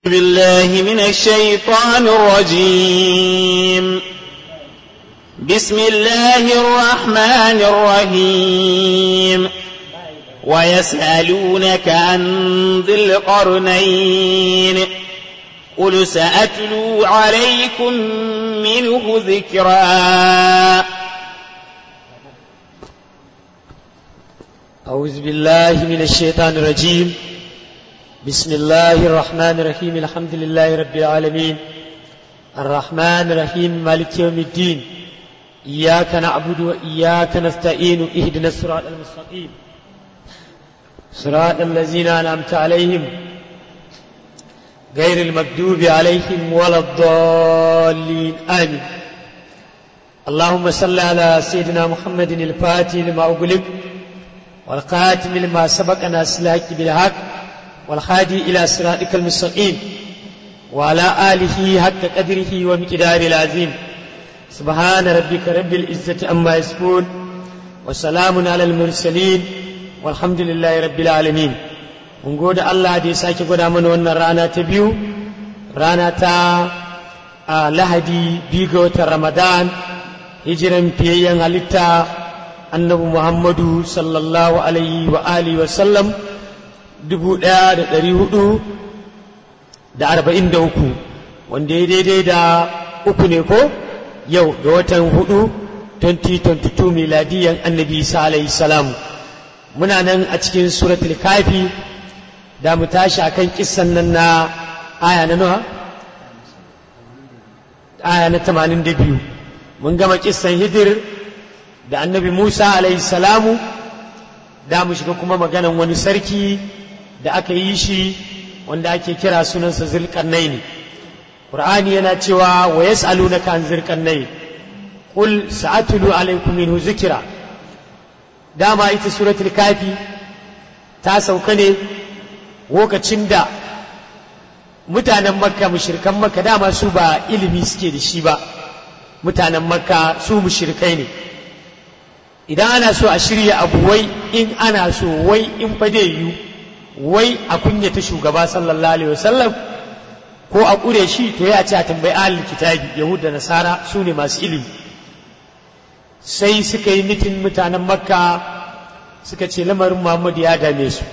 بالله من الشيطان الرجيم بسم الله الرحمن الرحيم ويسألونك عن ذي القرنين قل سأتلو عليكم منه ذكرا أعوذ بالله من الشيطان الرجيم بسم الله الرحمن الرحيم الحمد لله رب العالمين الرحمن الرحيم مالك يوم الدين إياك نعبد وإياك نستعين اهدنا الصراط المستقيم صراط الذين أنعمت عليهم غير المكذوب عليهم ولا الضالين آمين اللهم صل على سيدنا محمد الفاتح لما أغلق والقاتم لما سبق ناس الحق بالحق والهادي إلى صراطك المستقيم وعلى آله حق قدره ومقدار العظيم سبحان ربك رب العزة عما يصفون وسلام على المرسلين والحمد لله رب العالمين mun gode Allah da ya sake gwada mana wannan rana ta biyu rana ta a lahadi biyu ga watan ramadan hijiran fiyayyen halitta annabi muhammadu sallallahu alaihi wa alihi wa sallam dubu ɗaya da ɗari hudu da arba'in da uku wanda ya daidai da uku ne ko yau ga watan hudu 2022 miladiyan annabi isa alaihi salam muna nan a cikin suratul kafi da mu tashi akan kissan nan na aya na nawa aya na 82 mun gama kissan hidir da annabi Musa alaihi salamu da mu shiga kuma maganan wani sarki da aka yi shi wanda ake kira sunansa zulkarnaini Qur'ani yana cewa wa yas'alunaka an zulkarnaini qul sa'atlu alaykum minhu zikra dama ita suratul kafi ta sauka ne lokacin da mutanen makka mushrikan makka dama su ba ilimi suke da shi ba mutanen makka su mushrikai ne idan ana so a shirya abu wai in ana so wai in fa dai yu wai a kunyata shugaba sallallahu alaihi wasallam ko a ƙure shi to ya ce a tambayi ahlul kitabi yahud da nasara su ne masu ilimi sai suka yi mitin mutanen makka suka ce lamarin muhammadu ya dame su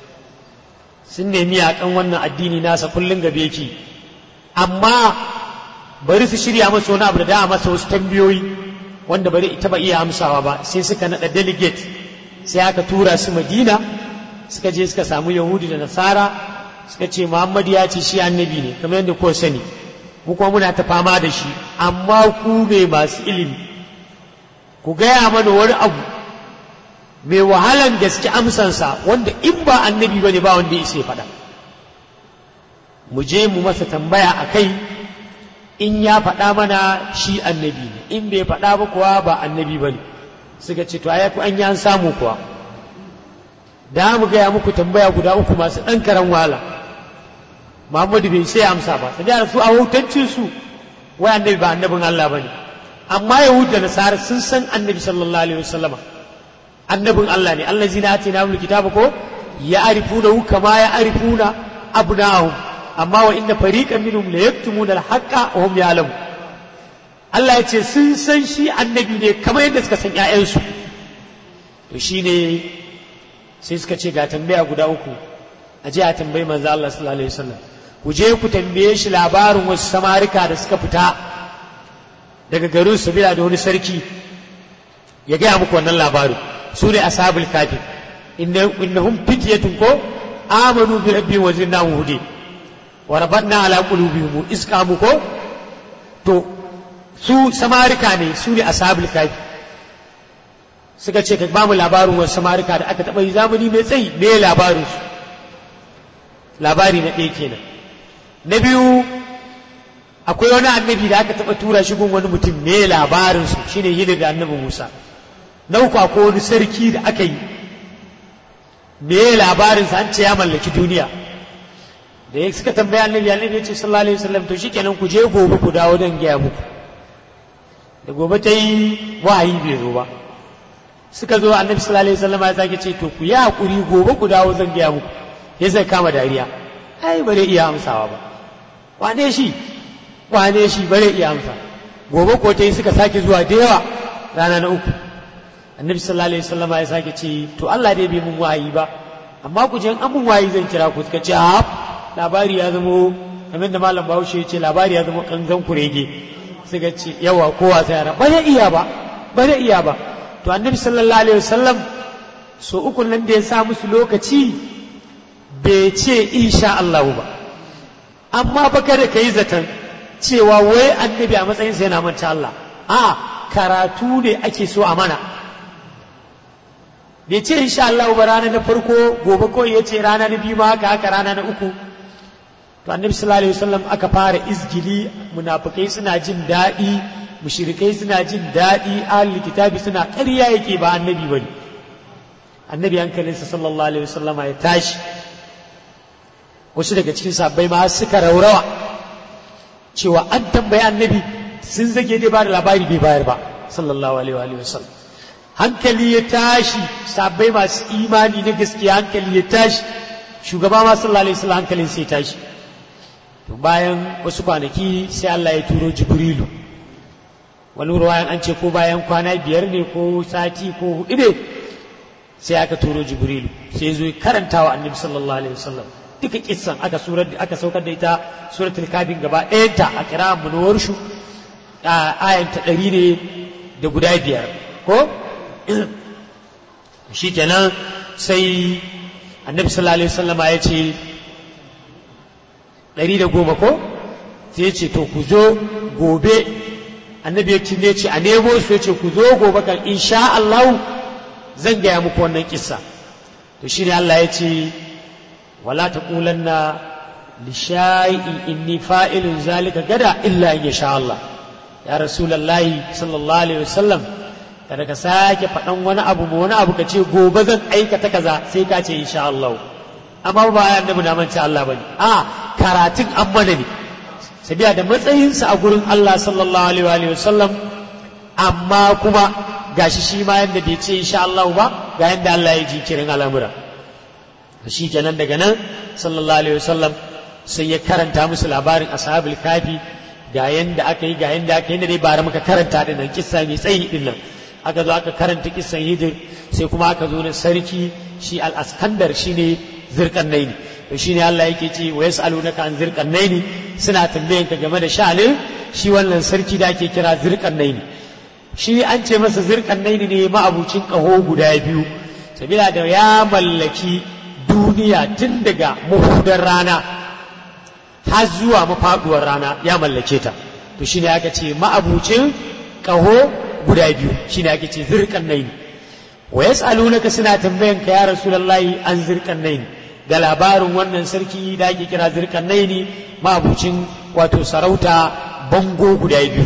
sun nemi yaƙan wannan addini nasa kullum gabe yake amma bari su shirya masa wani abu da da masa wasu tambayoyi wanda bari ita ba iya amsawa ba sai suka naɗa delegate sai aka tura su madina suka je suka samu yahudu da nasara suka ce muhammad ya ce shi annabi ne kamar yadda ko sani mu kuma muna ta fama da shi amma ku ne masu ilimi ku gaya mana wani abu mai wahalan gaske amsansa wanda in ba annabi ba ne ba wanda ya isa faɗa mu je mu masa tambaya a kai in ya faɗa mana shi annabi ne in bai faɗa ba kuwa ba annabi ba ne suka ce to ayaku an yi an samu kuwa da mu gaya muku tambaya guda uku masu ɗan karan wahala muhammadu bai sai amsa ba sai da su a hutancin su wai annabi ba annabin Allah ba ne amma yahud da nasara sun san annabi sallallahu alaihi wasallama annabin Allah ne Allah zina ati na kitaba ko ya arifuna kama ya arifuna abnahum amma wa inna fariqan minhum la yaktumuna al-haqqa wa hum ya'lamun Allah ya ce sun san shi annabi ne kamar yadda suka san ƴaƴansu to shine sai suka ce ga tambaya guda uku a je a tambayi manzo Allah sallallahu alaihi wasallam ku je ku tambaye shi labarin wasu samarika da suka fita daga garin su bila da wani sarki ya gaya muku wannan labarin su ne ashabul kafi innahum fityatun ko amanu bi rabbihim wa zidnahum huda wa rabatna ala qulubihim isqamu ko to su samarika ne su ne ashabul kafi suka ce ka ba mu labarin wasu samarika da aka taɓa yi zamani mai tsayi me labarin su labari na ɗaya kenan na biyu akwai wani annabi da aka taɓa tura shi gun wani mutum me labarin su shine hidir da annabi Musa na uku akwai wani sarki da aka yi me labarin sa an ce ya mallaki duniya da ya suka tambaya annabi annabi ya ce sallallahu alaihi wasallam to shikenan ku je gobe ku dawo don gaya muku da gobe ta yi wahayi bai zo ba suka zo annabi sallallahu alaihi wasallam ya sake ce to ku yi hakuri gobe ku dawo zan gaya muku ya zai kama dariya ai bare iya amsawa ba wane shi wane shi bare iya amsa gobe ko ta yi suka sake zuwa da yawa rana na uku annabi sallallahu alaihi wasallam ya sake ce to Allah dai bai mun wayi ba amma ku je an mun wayi zan kira ku suka ce a labari ya zamo kamar da malam Bahaushe ya ce labari ya zama kanzan kurege suka ce yawa kowa sai ya ba zai iya ba ba zai iya ba to annabi sallallahu alaihi wasallam so uku nan da ya sa musu lokaci bai ce insha Allah ba amma ba kada ka yi zaton cewa wai annabi a matsayinsa yana manta Allah a karatu ne ake so a mana bai ce insha Allah ba rana na farko gobe kawai ya ce rana na biyu ma haka haka rana na uku to annabi sallallahu alaihi wasallam aka fara izgili munafikai suna jin daɗi mushrikai suna jin daɗi ahli kitabi suna ƙarya yake ba annabi bane annabi hankalinsa sallallahu alaihi wasallama ya tashi wasu daga cikin sabbai ma suka raurawa cewa an tambayi annabi sun zage dai ba da labari bai bayar ba sallallahu alaihi wa sallam hankali ya tashi sabbai masu imani na gaskiya hankali ya tashi shugaba ma sallallahu alaihi wasallam hankalin sai tashi to bayan wasu kwanaki sai Allah ya turo jibrilu wani ruwayan an ce ko bayan kwana biyar ne ko sati ko hudu ne sai aka turo jibrilu sai zo karanta wa annabi sallallahu alaihi wasallam duka kissan aka surar aka saukar da ita suratul kafin gaba ɗayanta a kira'an munawar shu a ayanta ɗari ne da guda biyar ko shi kenan sai annabi sallallahu alaihi wasallama ya ce ɗari da goma ko sai ya ce to ku zo gobe annabi ya ne ce a nemo su ya ce ku zo gobe kan insha Allah zan gaya muku wannan kissa to shine Allah ya ce wala taqulanna li shay'in inni fa'ilun zalika gada illa in sha Allah ya rasulullahi sallallahu alaihi wasallam kada ka sake faɗan wani abu ma wani abu ka ce gobe zan aikata kaza sai ka ce insha Allah amma ba ya annabi na manta Allah bane a karatun an mana ne sabiya da matsayinsa a gurin Allah sallallahu alaihi wasallam amma kuma gashi shi ma yadda bai ce insha Allah ba ga yadda Allah ya jinkirin al'amura shi kenan daga nan sallallahu alaihi wasallam sai ya karanta musu labarin ashabul kafi ga yanda aka yi ga yanda aka yi da dai bara muka karanta din nan kissa mai tsayi din nan aka zo aka karanta kissan hidir sai kuma aka zo na sarki shi al-askandar shine zirqannaini to shine Allah yake ce wa yasalunaka an zirqannaini suna tambayan ka game da sha'anin shi wannan sarki da ake kira zirqannaini shi an ce masa zirqannaini ne ma'abucin kaho guda biyu sabila da ya mallaki duniya tun daga mahudar rana har zuwa mafaduwar rana ya mallake ta to shine aka ce ma'abucin kaho guda biyu shine ake ce zirkan naini wa yas'alunaka suna tambayan ka ya rasulullahi an zirkan naini ga labarin wannan sarki da ake kira zirkan naini ma'abucin wato sarauta bango guda biyu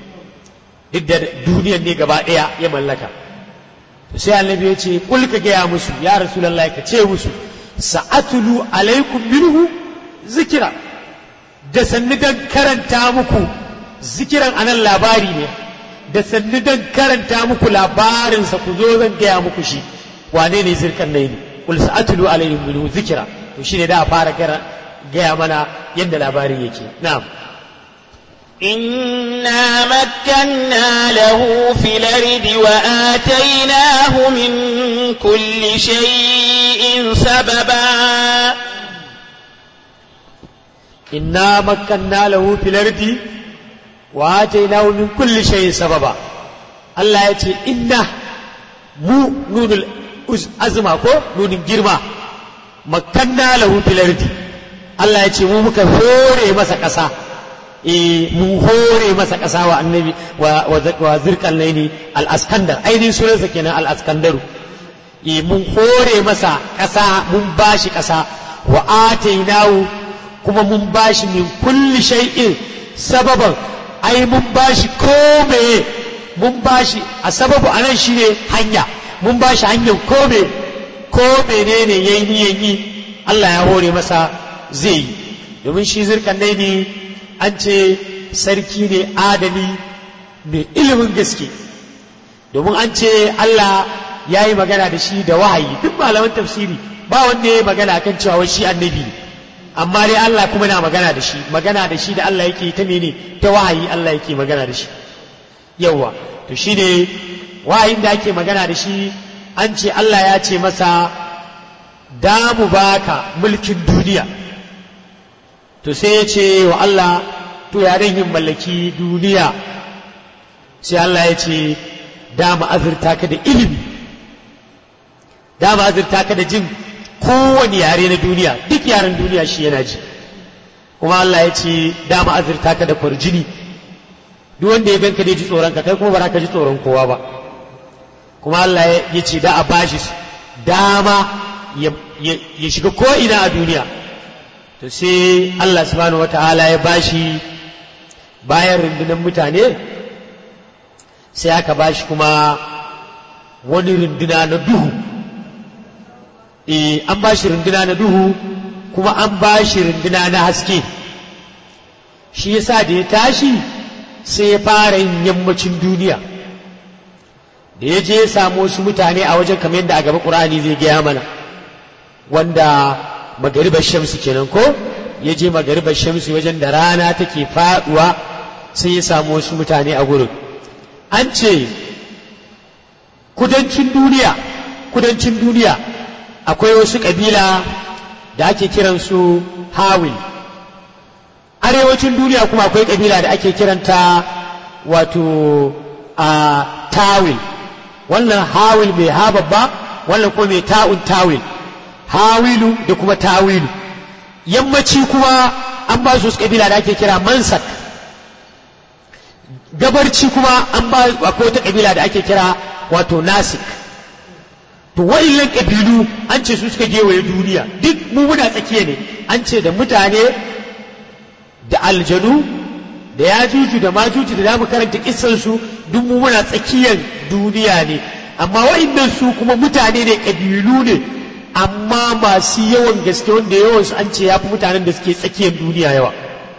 duk da duniyar ne gaba ɗaya ya mallaka sai annabi ya ce kul ka gaya musu ya rasulullahi ka ce musu sa'atulu alaikum minhu zikira da sannu dan karanta muku zikiran anan labari ne da sannu dan karanta muku labarinsa ku zo zan gaya muku shi wane ne zirkan nai ne kul sa'atulu alaihim minhu zikira to shine da a fara gaya mana yadda labarin yake na'am إنا مكنا له في الأرض وآتيناه من كل شيء سببا إنا مكنا له في الأرض وآتيناه من كل شيء سببا الله يتي إنا مو نون الأزمة كو نون الجرمة مكنا له في الأرض الله يتي مو مكفوري مسا كسا mun hore masa ƙasa wa annabi wa zirkan laini al-askandar ainihin sunansa kenan al-askandaru mun hore masa ƙasa mun bashi ƙasa wa atainahu kuma mun bashi min kulli shay'in sababan ai mun bashi kome mun bashi a sababu anan shine hanya mun bashi hanyar kome ko menene yayi niyan yi Allah ya hore masa zai yi domin shi zirkan laini an ce sarki ne adali mai ilimin gaske domin an ce Allah ya yi magana da shi da wahayi duk malaman tafsiri ba wanda ya yi magana kan cewa shi annabi ne amma dai Allah kuma na magana da shi magana da shi da Allah yake ta mene ta wahayi Allah yake magana da shi yawa to shine wahayin da ake magana da shi an ce Allah ya ce masa da mu baka mulkin duniya to sai ya ce wa Allah to ya dan yin mallaki duniya sai Allah ya ce da mu azurta ka da ilimi da mu azurta ka da jin kowane yare na duniya duk yaren duniya shi yana ji kuma Allah ya ce da mu azurta ka da kwarjini duk wanda ya ganka dai ji tsoron ka kai kuma ba za ka ji tsoron kowa ba kuma Allah ya ce da a bashi dama ya shiga ko'ina a duniya to sai Allah subhanahu wa ta'ala ya bashi bayan rundunar mutane sai aka bashi kuma wani runduna na duhu e an bashi runduna na duhu kuma an bashi runduna na haske shi yasa da ya tashi sai ya fara yin yammacin duniya da ya je ya samu wasu mutane a wajen kamar yadda a gaba ƙur'ani zai gaya mana wanda magaribar shamsu kenan ko ya je magaribar shamsu wajen da rana take faduwa sai ya samu wasu mutane a gurin an ce kudancin duniya kudancin duniya akwai wasu ƙabila da ake kiransu hawil arewacin duniya kuma akwai ƙabila da ake kiranta wato a tawil wannan hawil mai ha babba wannan kuma mai ta'un tawil hawilu da kuma tawilu yammaci kuma an ba su kabila da ake kira mansak gabarci kuma an ba akwai wata kabila da ake kira wato nasik to wa'illan kabilu an ce su suka gewaye duniya duk mu muna tsakiya ne an ce da mutane da aljanu da ya juju da majuju da zamu karanta kissan su duk mu muna tsakiyar duniya ne amma wa'annan su kuma mutane ne kabilu ne amma masu yawan gaske wanda yawan su an ce ya fi mutanen da suke tsakiyar duniya yawa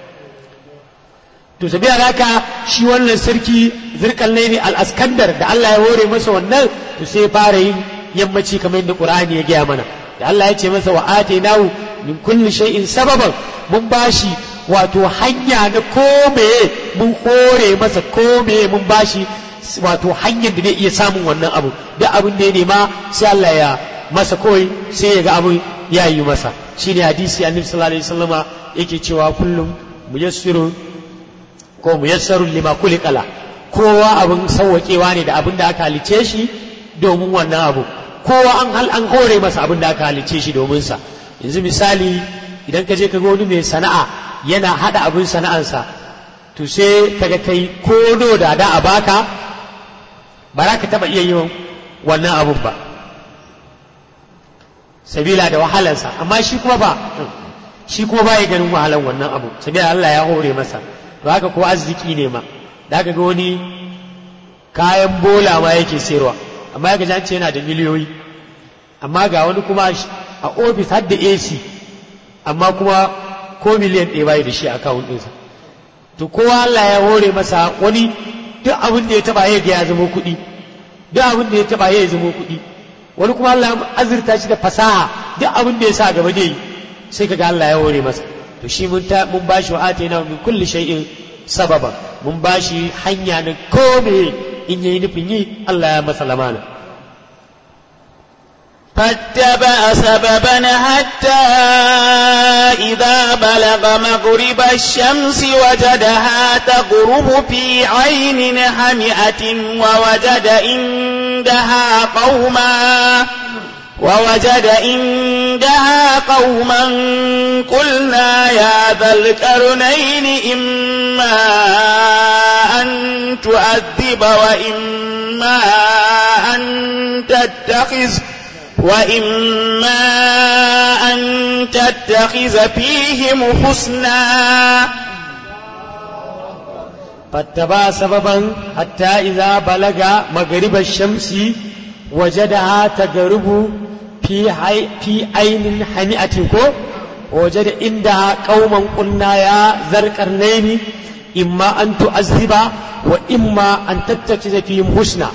to sabiya haka shi wannan sarki zirkan ne al-askandar da Allah ya hore masa wannan to sai fara yin yammaci kamar yadda Qur'ani ya gaya mana da Allah ya ce masa wa atainahu min kulli shay'in sababan mun bashi wato hanya na komeye mun hore masa komeye mun bashi wato hanyar da zai iya samun wannan abu duk abin da ya nema sai Allah ya masa kawai sai ya ga abin ya yi masa shine hadisi annabi sallallahu alaihi wasallama yake cewa kullum muyassirun ko muyassarun lima kulikala kowa abin sauwaƙewa ne da abin da aka halice shi domin wannan abu kowa an hal an hore masa abin da aka halice shi domin sa yanzu misali idan ka je ka ga wani mai sana'a yana hada abin sana'ansa to sai kaga kai kodo da da a baka ba za ka taba iya yin wannan abun ba sabila da wahalansa amma shi kuma ba shi kuma ba ya ganin wahalan wannan abu sabila Allah ya hore masa to haka ko arziki ne ma da aka ga wani kayan bola ma yake sayarwa amma ya gaji ce yana da miliyoyi amma ga wani kuma a ofis har da AC amma kuma ko miliyan ɗaya bai da shi a akawun ɗinsa to kowa Allah ya hore masa wani duk abin da ya taba ya ga ya zama kuɗi duk abin da ya taba ya zama kuɗi wani kuma Allah ya azurta shi da fasaha duk abin da ya sa gaba dai sai kaga Allah ya hore masa to shi mun ta mun bashi wa atina min kulli shay'in sababa mun bashi hanya na kome in yayi nufin yi Allah ya masa lamana فاتبع سببا حتى إذا بلغ مغرب الشمس وجدها تغرب في عين حمئة ووجد عندها قوما ووجد عندها قوما قلنا يا ذا القرنين إما أن تؤذب وإما أن تتخذ وإما أن تتخذ فيهم حسنا فاتبع سببا حتى إذا بلغ مغرب الشمس وجدها تغرب في حي في عين حمئة وجد عندها قوما قلنا يا ذا القرنين إما أن تعذب وإما أن تتخذ فيهم حسنا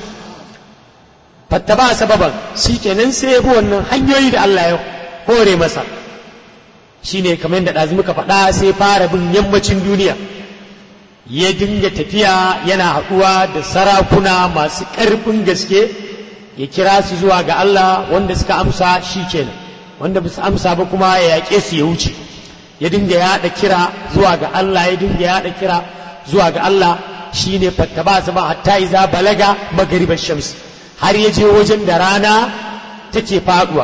fattaba sababan shi kenan sai ya bi wannan hanyoyi da Allah ya hore masa shine kamar da ɗazu muka faɗa sai fara bin yammacin duniya ya dinga tafiya yana haɗuwa da sarakuna masu ƙarfin gaske ya kira su zuwa ga Allah wanda suka amsa shi kenan wanda ba su amsa ba kuma ya yaƙe su ya wuce ya dinga yaɗa kira zuwa ga Allah ya dinga yaɗa kira zuwa ga Allah shine fattaba sama hatta iza balaga magaribar shamsi har ya je wajen da rana take faduwa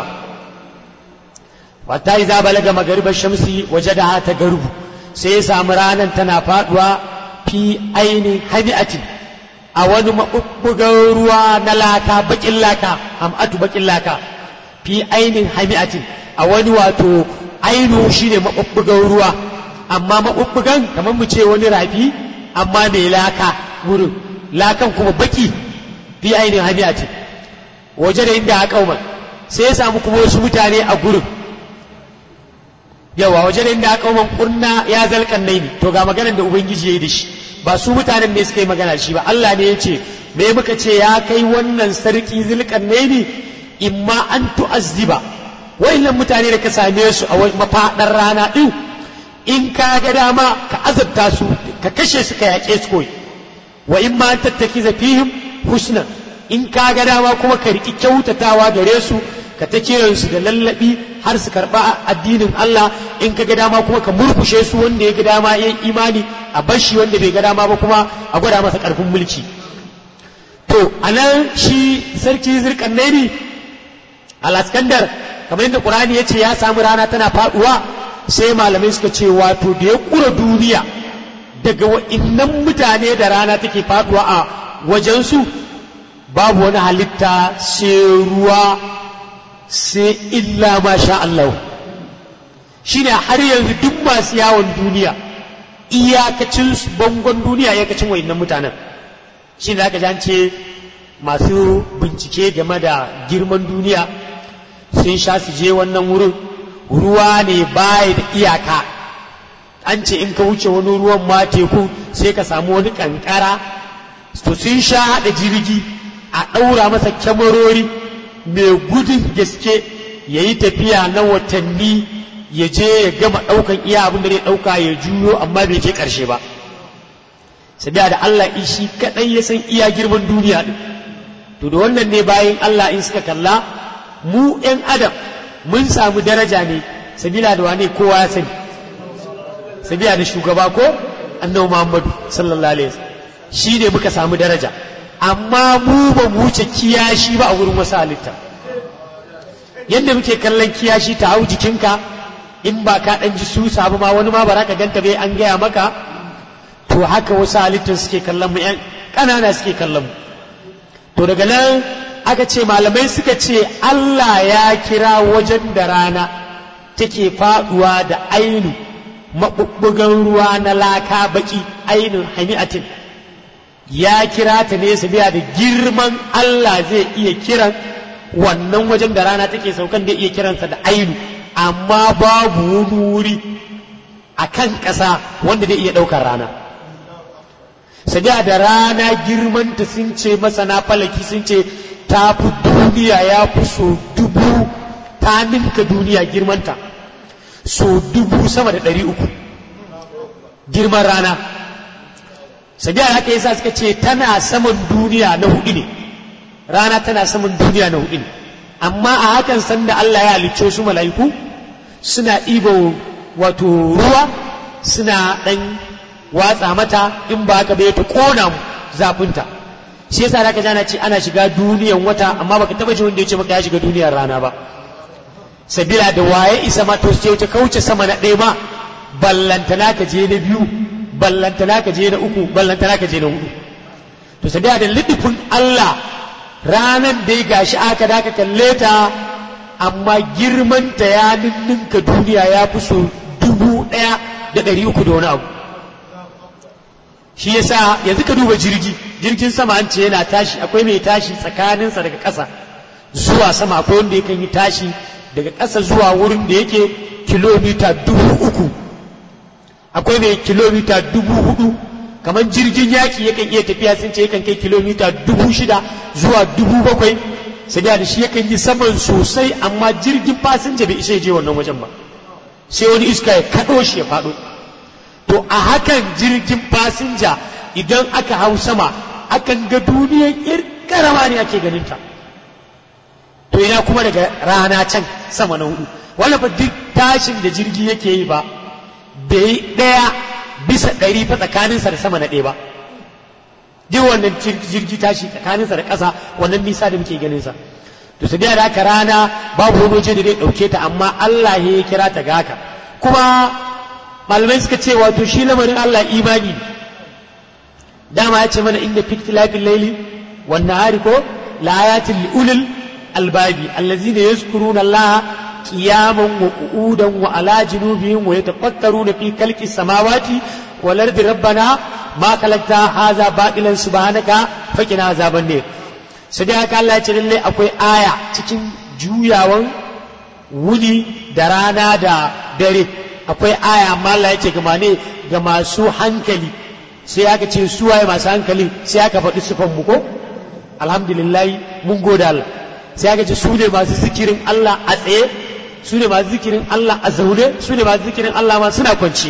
hatta iza balaga magaribar shamsi waje da ta garubu sai ya samu ranar tana faduwa fi ainihin hami'atin a wani maɓuɓɓugan ruwa na laka baƙin laka ham'atu baƙin laka fi ainihin hami'atin a wani wato ainu shine maɓuɓɓugan ruwa amma maɓuɓɓugan kamar mu ce wani rafi amma mai laka wurin lakan kuma baki fi ainihin hami'atin waje da inda aka umar sai ya samu kuma wasu mutane a gurin yawa waje da inda aka umar kurna ya zalkan nai ne to ga maganar da ubangiji ya yi da shi ba su mutanen ne suka yi magana shi ba Allah ne ya ce me muka ce ya kai wannan sarki zilkan nai ne imma an tu'azziba wayannan mutane da ka same su a mafaɗar rana ɗin in ka ga dama ka azabta su ka kashe su ka yaƙe su koyi wa in ma tattaki fihim husna in ka ga dama kuma ka riƙi kyautatawa gare su ka ta kiran su da lallabi har su karɓa addinin Allah in ka ga dama kuma ka murkushe su wanda ya ga dama ya imani a bashi wanda bai ga dama ba kuma a gwada masa ƙarfin mulki to anan shi sarki zirkan nairi al-askandar kamar yadda Qur'ani ya ce ya samu rana tana faduwa sai malamai suka ce wato da ya kura duniya daga wa'innan mutane da rana take faduwa a wajensu babu wani halitta sai ruwa sai illa ma sha Allah shine har yanzu duk masu yawon duniya iyakacin bangon duniya iyakacin wa'innan mutanen shi da aka ce masu bincike game da girman duniya sun sha su je wannan wurin ruwa ne baya da iyaka an ce in ka wuce wani ruwan ma teku sai ka samu wani kankara to sun sha haɗa jirgi a ɗaura masa kyamarori mai gudun gaske ya yi tafiya na watanni ya je ya gama ɗaukan iya abin da zai ɗauka ya juyo amma bai je ƙarshe ba sabiya da Allah shi kaɗai ya san iya girman duniya ɗin to da wannan ne bayan Allah in suka kalla mu ‘yan adam mun samu daraja ne sabila da wane kowa ya sani sabila da shugaba ko annabi Muhammadu sallallahu alaihi wasallam shi ne muka samu daraja amma mu ba mu wuce kiyashi ba a wurin wasu halitta yadda muke kallon kiyashi ta hau jikinka in ba ka ɗan ji su sabu ma wani ma ba ka ganta bai an gaya maka to haka wasu halittun suke kallon mu ‘yan ƙanana suke kallon mu to daga nan aka ce malamai suka ce Allah ya kira wajen da rana take faduwa da ainu maɓuɓɓugan ruwa na laka baki ainin hami'atin ya kira ta ne biya da girman Allah zai iya kiran wannan wajen da rana take saukan da iya kiransa da ainu amma babu wani wuri a kan ƙasa wanda zai iya ɗaukar rana sabiya da rana girmanta sun ce masana falaki sun ce ta fi duniya ya fi so dubu ta ninka duniya girmanta so dubu sama da ɗari uku girman rana sabiya haka yasa suka ce tana saman duniya na hudu ne rana tana saman duniya na hudu ne amma a hakan sanda Allah ya halicce su mala'iku suna ɗiba wato ruwa suna ɗan watsa mata in ba haka bai ta ƙona mu zafinta shi yasa da jana ce ana shiga duniyan wata amma baka taba ji wanda ya ce maka ya shiga duniyar rana ba sabila da waye isa ma to sai ta kauce sama na ɗaya ma ballantana ka je na biyu ballantana ka je na uku ballantana ka je na hudu to sabila da lidifin Allah ranan da ya gashi aka da ka kalle ta amma girmanta ya ninninka duniya ya fi so dubu ɗaya da ɗari uku da wani abu shi yasa yanzu ka duba jirgi jirgin sama an ce yana tashi akwai mai tashi tsakaninsa daga ƙasa zuwa sama akwai wanda yakan yi tashi daga ƙasa zuwa wurin da yake kilomita dubu uku akwai mai kilomita dubu hudu kamar jirgin yaƙi yakan iya tafiya sun ce yakan kai kilomita dubu shida zuwa dubu bakwai sai da shi yakan yi saman sosai amma jirgin fasinja bai isa je wannan wajen ba sai wani iska ya kaɗo shi ya faɗo to a hakan jirgin fasinja idan aka hau sama akan ga duniyar ir karama ne ake ganinta to ina kuma daga rana can sama na hudu wannan fa duk tashin da jirgi yake yi ba bai ɗaya bisa ɗari fa tsakaninsa da sama na ɗaya ba duk wannan jirgi tashi tsakaninsa da ƙasa wannan nisa da muke ganinsa to su da haka rana babu wani waje da zai ɗauke ta amma Allah ya kira ta ga haka kuma malamai suka ce wato shi lamarin Allah imani ne dama ya ce mana inda fiktilafin laili wan nahari ko la ayatin li ulil albabi allazina yazkuruna Allah qiyaman wa qu'udan wa ala junubihim wa yatafakkaruna fi khalqis samawati wal ardi rabbana ma khalaqta hadha batilan subhanaka faqina azaban nar sai dai haka Allah ya ce lalle akwai aya cikin juyawan wuni da rana da dare akwai aya amma Allah ya ce ga ne ga masu hankali sai aka ce su waye masu hankali sai aka faɗi sufan mu ko alhamdulillah mun gode Allah sai aka ce su ne masu zikirin Allah a tsaye su ne masu zikirin Allah a zaune su ne masu zikirin Allah ma suna kwance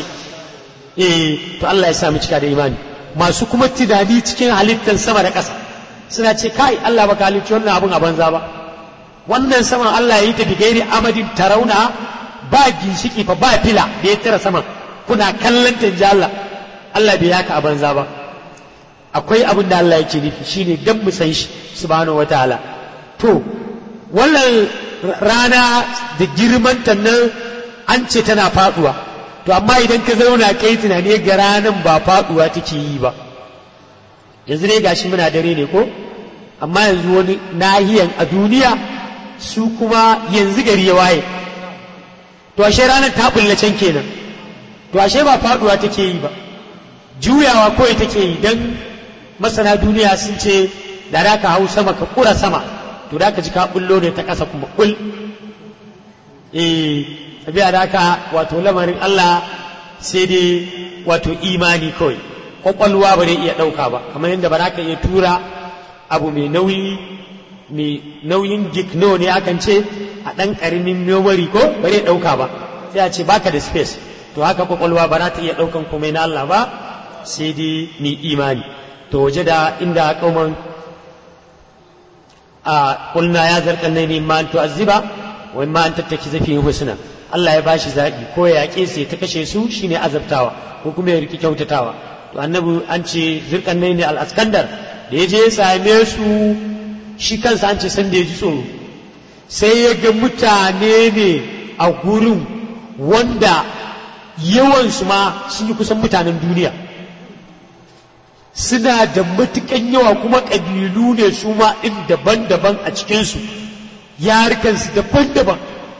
eh to Allah ya sa mu cika da imani masu kuma tunani cikin halittar sama da ƙasa suna ce kai Allah baka halicci wannan abun a banza ba wannan saman Allah ya yi ta bigairi amadin tarauna ba ginshiki fa ba fila da ya tara saman kuna kallon ta ji Allah Allah bai yaka a banza ba akwai abin da Allah yake nufi shine dan mu san shi subhanahu wataala to wannan rana da girman ta nan an ce tana faduwa to amma idan ka zauna kai tunani ga ranan ba faduwa take yi ba yanzu ne gashi muna dare ne ko amma yanzu wani nahiyan a duniya su kuma yanzu gari ya waye to ashe ranar ta bulla can kenan to ashe ba faduwa take yi ba juyawa kawai take yi dan masana duniya sun ce da da ka hau sama ka kura sama to da ka ji ka bullo ne ta ƙasa kuma kul eh tabiya da ka wato lamarin Allah sai dai wato imani kawai kwakwalwa ba zai iya ɗauka ba kamar yadda ba za ka iya tura abu mai nauyi mai nauyin gigno ne akan ce a ɗan ƙaramin memory ko ba zai ɗauka ba sai a ce baka da space to haka kwakwalwa ba za ta iya ɗaukan komai na Allah ba sai dai ni imani to waje da inda kauman a kulna ya zarkan ne ma an tu'azziba wa ma an tattaki zafi husna Allah ya bashi zaɓi ko ya yaƙe su ta kashe su shine azabtawa ko kuma ya riki kyautatawa to annabi an ce zirkan ne al-askandar da ya je ya same su shi kansa an ce san da ya ji tsoro sai ya ga mutane ne a gurin wanda yawansu ma sun yi kusan mutanen duniya suna da matukan yawa kuma ƙabilu ne su ma ɗin daban-daban a cikinsu yarukansu daban-daban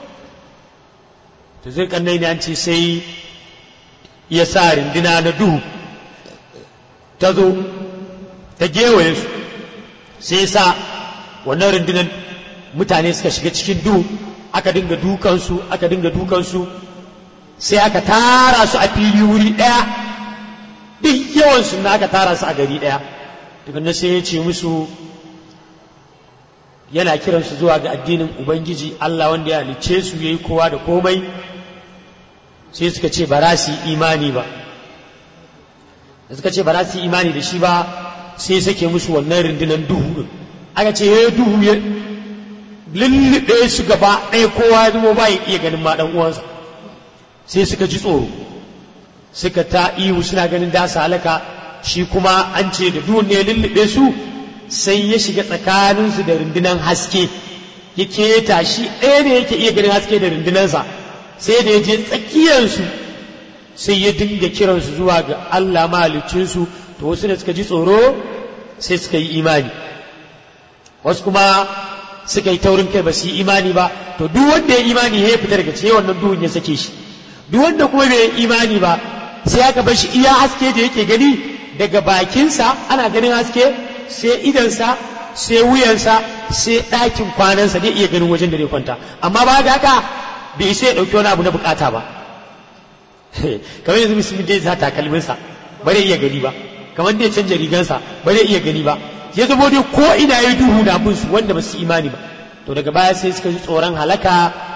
to zai kannai ne an ce sai ya sa rindina na duhu ta zo ta gewaye su sai sa wannan rundunar mutane suka shiga cikin duhu aka dinga dukansu aka dinga dukansu sai aka tara su a fili wuri ɗaya duk yawansu na aka tara su a gari ɗaya daga sai ya ce musu yana kiransu zuwa ga addinin ubangiji Allah wanda ya halicce su yayi kowa da komai sai suka ce ba za su yi imani ba da suka ce ba za su yi imani da shi ba sai sake musu wannan rundunar duhu aka ce ya duhu ya lullube su gaba ɗaya kowa ya zama ba ya iya ganin ma ɗan uwansa sai suka ji tsoro suka ta ihu suna ganin da su halaka shi kuma an ce da duhun ne lullube su sai ya shiga tsakaninsu da rundunar haske ya keta shi ɗaya ne yake iya ganin haske da rundunarsa sai da ya je tsakiyarsu sai ya dinga kiransu zuwa ga Allah mahalicinsu to wasu da suka ji tsoro sai suka yi imani wasu kuma suka yi taurin kai ba su yi imani ba to duk wanda ya imani ya fita daga cikin wannan duhun ya sake shi duk wanda kuma bai imani ba sai aka bar shi iya haske da yake gani daga bakinsa ana ganin haske sai idansa sai wuyansa sai ɗakin kwanansa zai iya ganin wajen da zai kwanta amma ba ga haka bai sai ya ɗauki wani abu na bukata ba kamar yanzu musulmi dai sa takalminsa ba zai iya gani ba kamar dai canja rigansa ba zai iya gani ba ya zama dai ko ina yi duhu na bin su wanda ba su imani ba to daga baya sai suka ji tsoron halaka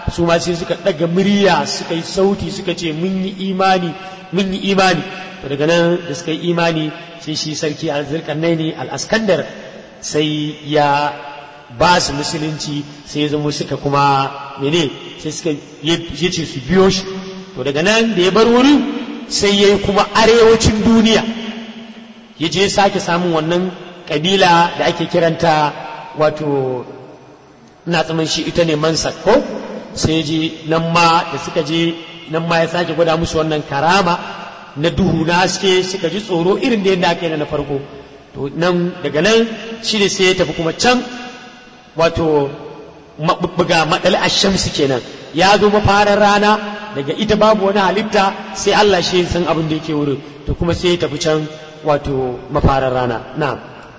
su ma sai suka ɗaga murya suka yi sauti suka ce mun yi imani mun yi imani to daga nan da suka yi imani sai shi sarki al-zulkarnaini al-askandar sai ya ba su musulunci sai ya zama suka kuma mene sai suka ya ce su biyo shi to daga nan da ya bar wurin sai ya yi kuma arewacin duniya ya je sake samun wannan kabila da ake kiranta wato ina tsaman shi ita ne mansa ko sai ya je nan ma da suka je nan ma ya sake gwada musu wannan karama na duhu na haske suka ji tsoro irin da yadda aka yi na farko to nan daga nan shi ne sai ya tafi kuma can wato maɓuɓɓuga maɗal ashamsu kenan ya zo mafarar rana daga ita babu wani halitta sai Allah shi san abin da yake wurin to kuma sai ya tafi can wato mafarar rana na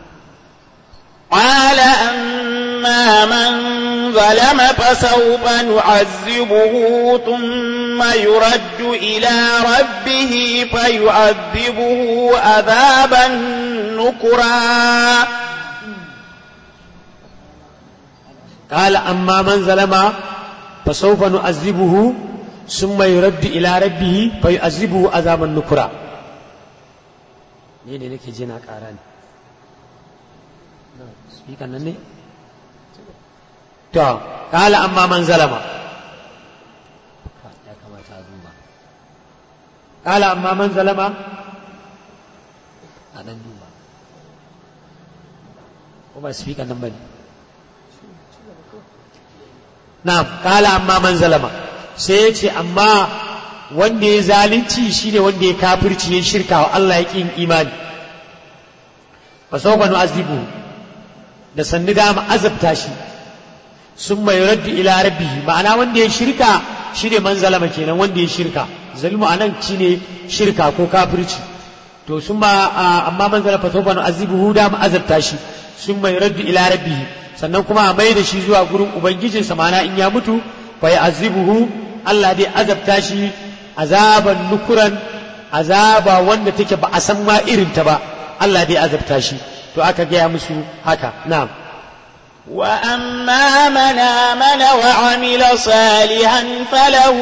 قال أما من ظلم فسوف نعذبه ثم يرد إلى ربه فيعذبه عذابا نكرا قال أما من ظلم فسوف نعذبه ثم يرد إلى ربه فيعذبه عذابا نكرا ne ne nake jina ƙara ne speaker nan ne to kala amma man zalama ya kamata a duba kala amma man zalama a dan duba ko ba speaker nan bane na'am kala amma man zalama sai ya ce amma wanda ya zalunci shine wanda ya kafirci ya shirka wa Allah ya kin imani fa sawfa nu'azibu da sannu da mu azabta shi sun mai raddu ila rabbihi ma'ana wanda ya shirka shine man zalama kenan wanda ya shirka zalmu anan shine shirka ko kafirci to sun ma amma man zalama fa sawfa nu'azibuhu da mu azabta shi sun mai raddu ila rabbihi sannan kuma a mai da shi zuwa gurin ubangijinsa ma'ana in ya mutu fa ya azibuhu Allah dai azabta shi azaban nukuran azaba wanda take ba a san ma irin ta ba Allah dai azabta shi to aka gaya musu haka na'am وأما من آمن وعمل صالحا فله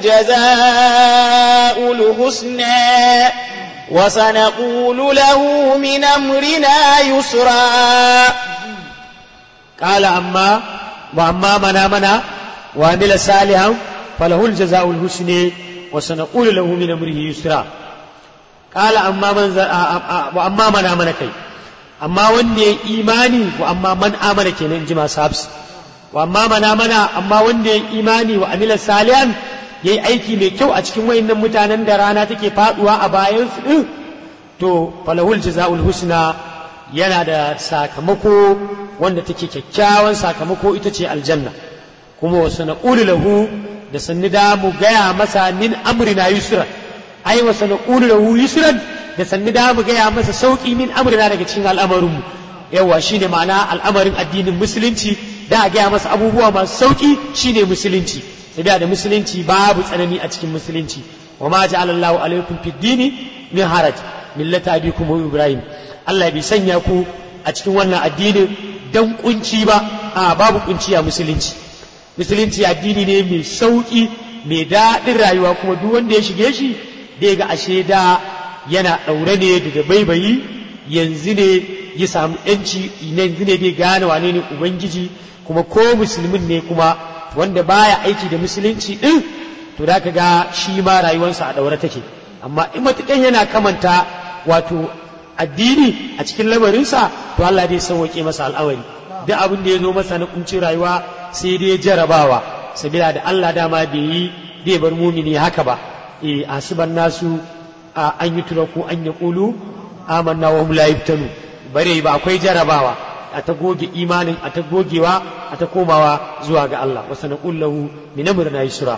جزاء الحسنى وسنقول له من أمرنا يسرا قال أما وأما من آمن وعمل صالحا فله الجزاء الحسنى وسنقول له من أمره يسرا قال أما من ز... وأما من آمن كي أما وندي إيماني وأما من آمن كي ننجم سابس وأما من آمن أما وندي إيماني وعمل صالحا yayi aiki mai kyau a cikin wayannan mutanen da rana take faduwa a bayan su din to falahul jazaul husna yana da sakamako wanda take kyakkyawan sakamako ita ce aljanna kuma wasu na lahu da sanni da mu gaya masa min amrina yusran ai wasu na lahu yusran da sanni da mu gaya masa sauki min amrina daga cikin al'amarinmu yawa shine ma'ana al'amarin addinin musulunci da a gaya masa abubuwa masu sauki shine musulunci sai da musulunci babu tsanani a cikin musulunci wa ma ja'ala Allahu alaikum fid dini min haraj millata abikum ibrahim Allah bai sanya ku a cikin wannan addinin dan kunci ba a babu kunci a musulunci musulunci addini ne mai sauki mai daɗin rayuwa kuma duk wanda ya shige shi dai ga ashe da yana ɗaure ne da baibayi yanzu ne ya samu yanci yanzu ne bai gane wane ne ubangiji kuma ko musulmin ne kuma wanda baya aiki da musulunci din to da ka ga shi ma rayuwarsa a ɗaure take amma in matukan yana kamanta wato addini a cikin lamarinsa to Allah dai sauwaƙe masa al'amari duk abin da ya zo masa na kuncin rayuwa sai dai jarabawa sabila da Allah dama bai yi bai bar mumini haka ba e asiban nasu an yi turaku an ya kulu amanna wa hum la yuftanu bare ba akwai jarabawa a ta goge imanin a ta gogewa a ta komawa zuwa ga Allah wa sanaqul lahu min amrina yusra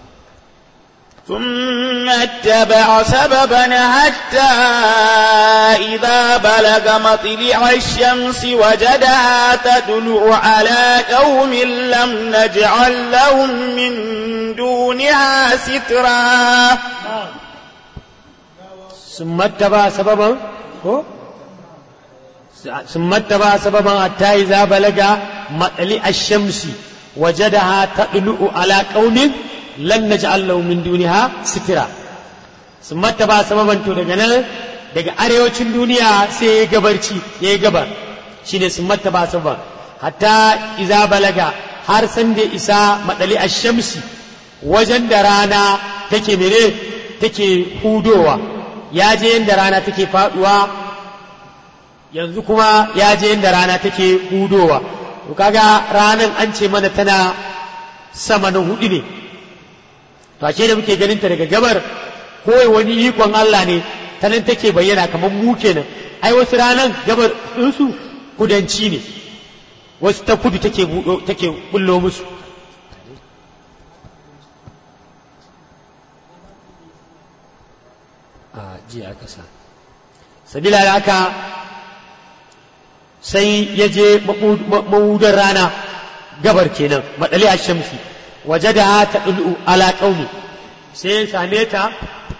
ثم اتبع سببا حتى إذا بلغ مطلع الشمس وجدها تدلع على قوم لم نجعل لهم من دونها سترا ثم اتبع سببا ثم اتبع سببا حتى إذا بلغ مطلع الشمس wajadaha tadlu'u ala qaumin lan naj'al lahu min duniha sitira sun mata ba sababan to daga nan daga arewacin duniya sai ya gabarci ya gabar shine sun mata ba sababan hatta iza balaga har san da isa madali ash-shamsi wajen da rana take mene take hudowa ya je yadda rana take faduwa yanzu kuma ya je yadda rana take hudowa to kaga ranan an ce mana tana sama na hudu ne to ashe da muke ganin ta daga gabar ko wani ikon Allah ne ta nan take bayyana kamar mu kenan ai wasu ranan gabar ɗinsu kudanci ne wasu ta kudu take buɗo take bullo musu a jiya aka sa sabila da haka sai ya je mawudar rana gabar kenan maɗali a shamsi waje da ta ɗulu ala ƙauni sai ya same ta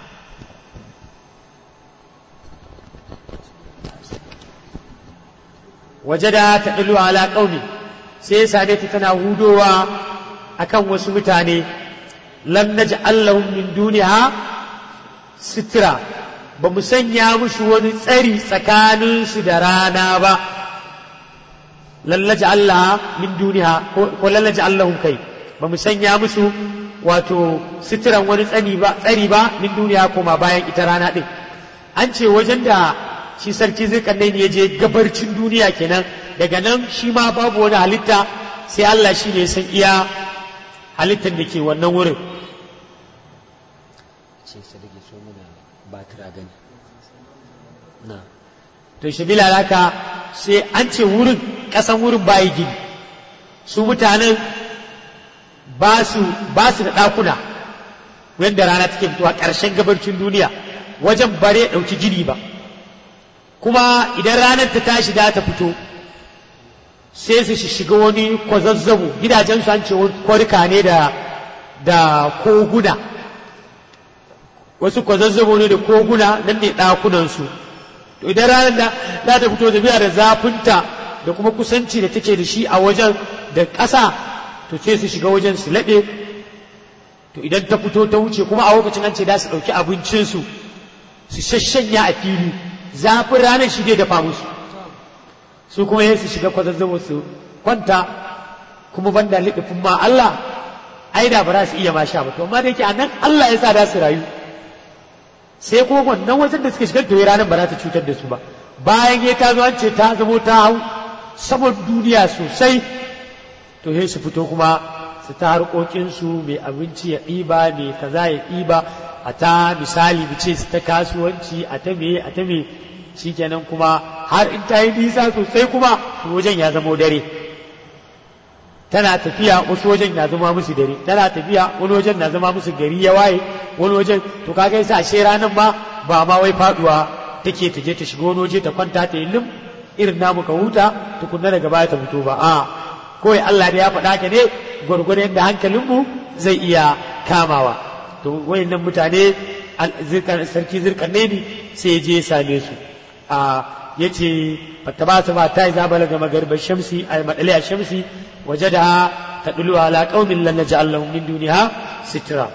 waje da ta ɗulu ala ƙauni sai ya same ta tana hudowa akan wasu mutane lam naj'al lahum min duniya sitira ba mu sanya musu wani tsari tsakaninsu da rana ba lallaji Allah min duniya ko lallaji Allahun kai ba mu sanya musu wato sitiran wani tsani ba tsari ba min duniya koma bayan ita rana ɗin an ce wajen da shi sarki zirkanai ne ya je gabarcin duniya kenan daga nan shi ma babu wani halitta sai Allah shi ne san iya halittar da ke wannan wurin ce sadake so muna batir a gani na to shabila haka sai an ce wurin ƙasan wurin bayi gini su mutanen ba su ba su da ɗakuna wanda rana take fitowa ƙarshen gabarcin duniya wajen bare ɗauki gini ba kuma idan ranar ta tashi da ta fito sai su shiga wani kwazazzabo gidajensu an ce kwarika ne da da koguna wasu kwazazzabo ne da koguna nan ne ɗakunansu to idan ranar da za ta fito da biya da zafinta da kuma kusanci da take da shi a wajen da ƙasa to sai su shiga wajen su laɓe to idan ta fito ta wuce kuma a lokacin an ce da su ɗauki abincinsu su shashanya a fili zafin ranar shi dai dafa musu su kuma yin su shiga kwazazzabo su kwanta kuma banda liɗifin ma Allah ai da ba za su iya ma sha ba to amma da yake a nan Allah ya sa da su rayu sai kuma wannan wajen da suka shigar da ranar ba za ta cutar da su ba bayan ya ta zo an ce ta zamo ta hau saman duniya sosai to sai su fito kuma su ta harkokinsu mai abinci ya ɗiba mai kaza ya ɗiba a ta misali mu ce su ta kasuwanci a ta me a ta me shikenan kuma har in ta yi nisa sosai kuma to wajen ya zamo dare tana tafiya wasu wajen na zama musu dare tana tafiya wani wajen na zama musu gari ya waye wani wajen to kaga yasa ashe ranan ma ba ma wai faduwa take ta je ta shiga wani waje ta kwanta ta yi lim irin namu ka huta tukunna daga baya ta fito ba a kawai Allah da ya faɗa ka ne gwargwadon yadda hankalinmu zai iya kamawa to wayannan mutane sarki zirkanne ne sai ya je ya same su a yace fattaba su ma ta yi zabala ga magarbar shamsi a madali a shamsi وجدها تدل على قوم لن نجعل لهم من دونها سترا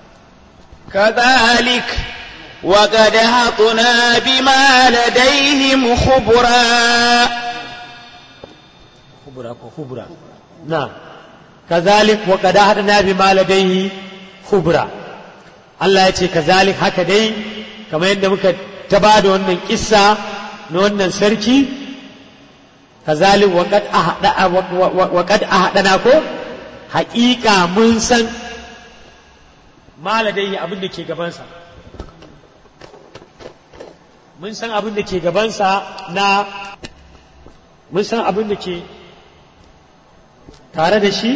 كذلك وقد أحطنا بما لديهم خبرا خبرا خبرا نعم كذلك وقد أحطنا بما لديه خبرا Allah ya ce kazalik haka dai kamar yadda muka ta ba da wannan kissa na wannan sarki kazalik waƙad a haɗana ko haƙiƙa mun san maladai abin da ke gabansa mun san abin da ke gabansa na mun san abin da ke tare da shi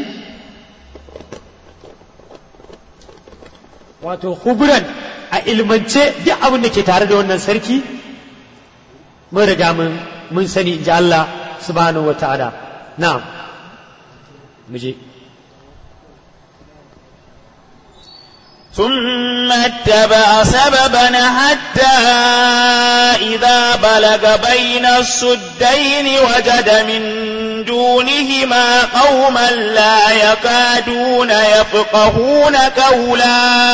wato huburan a ilmance duk abin da ke tare da wannan sarki mun riga mun sani in ji Allah subhanahu wa ta'ala na'am muje ثم اتبع سببا حتى إذا بلغ بين السدين وجد من دونهما قوما لا يكادون يفقهون قولا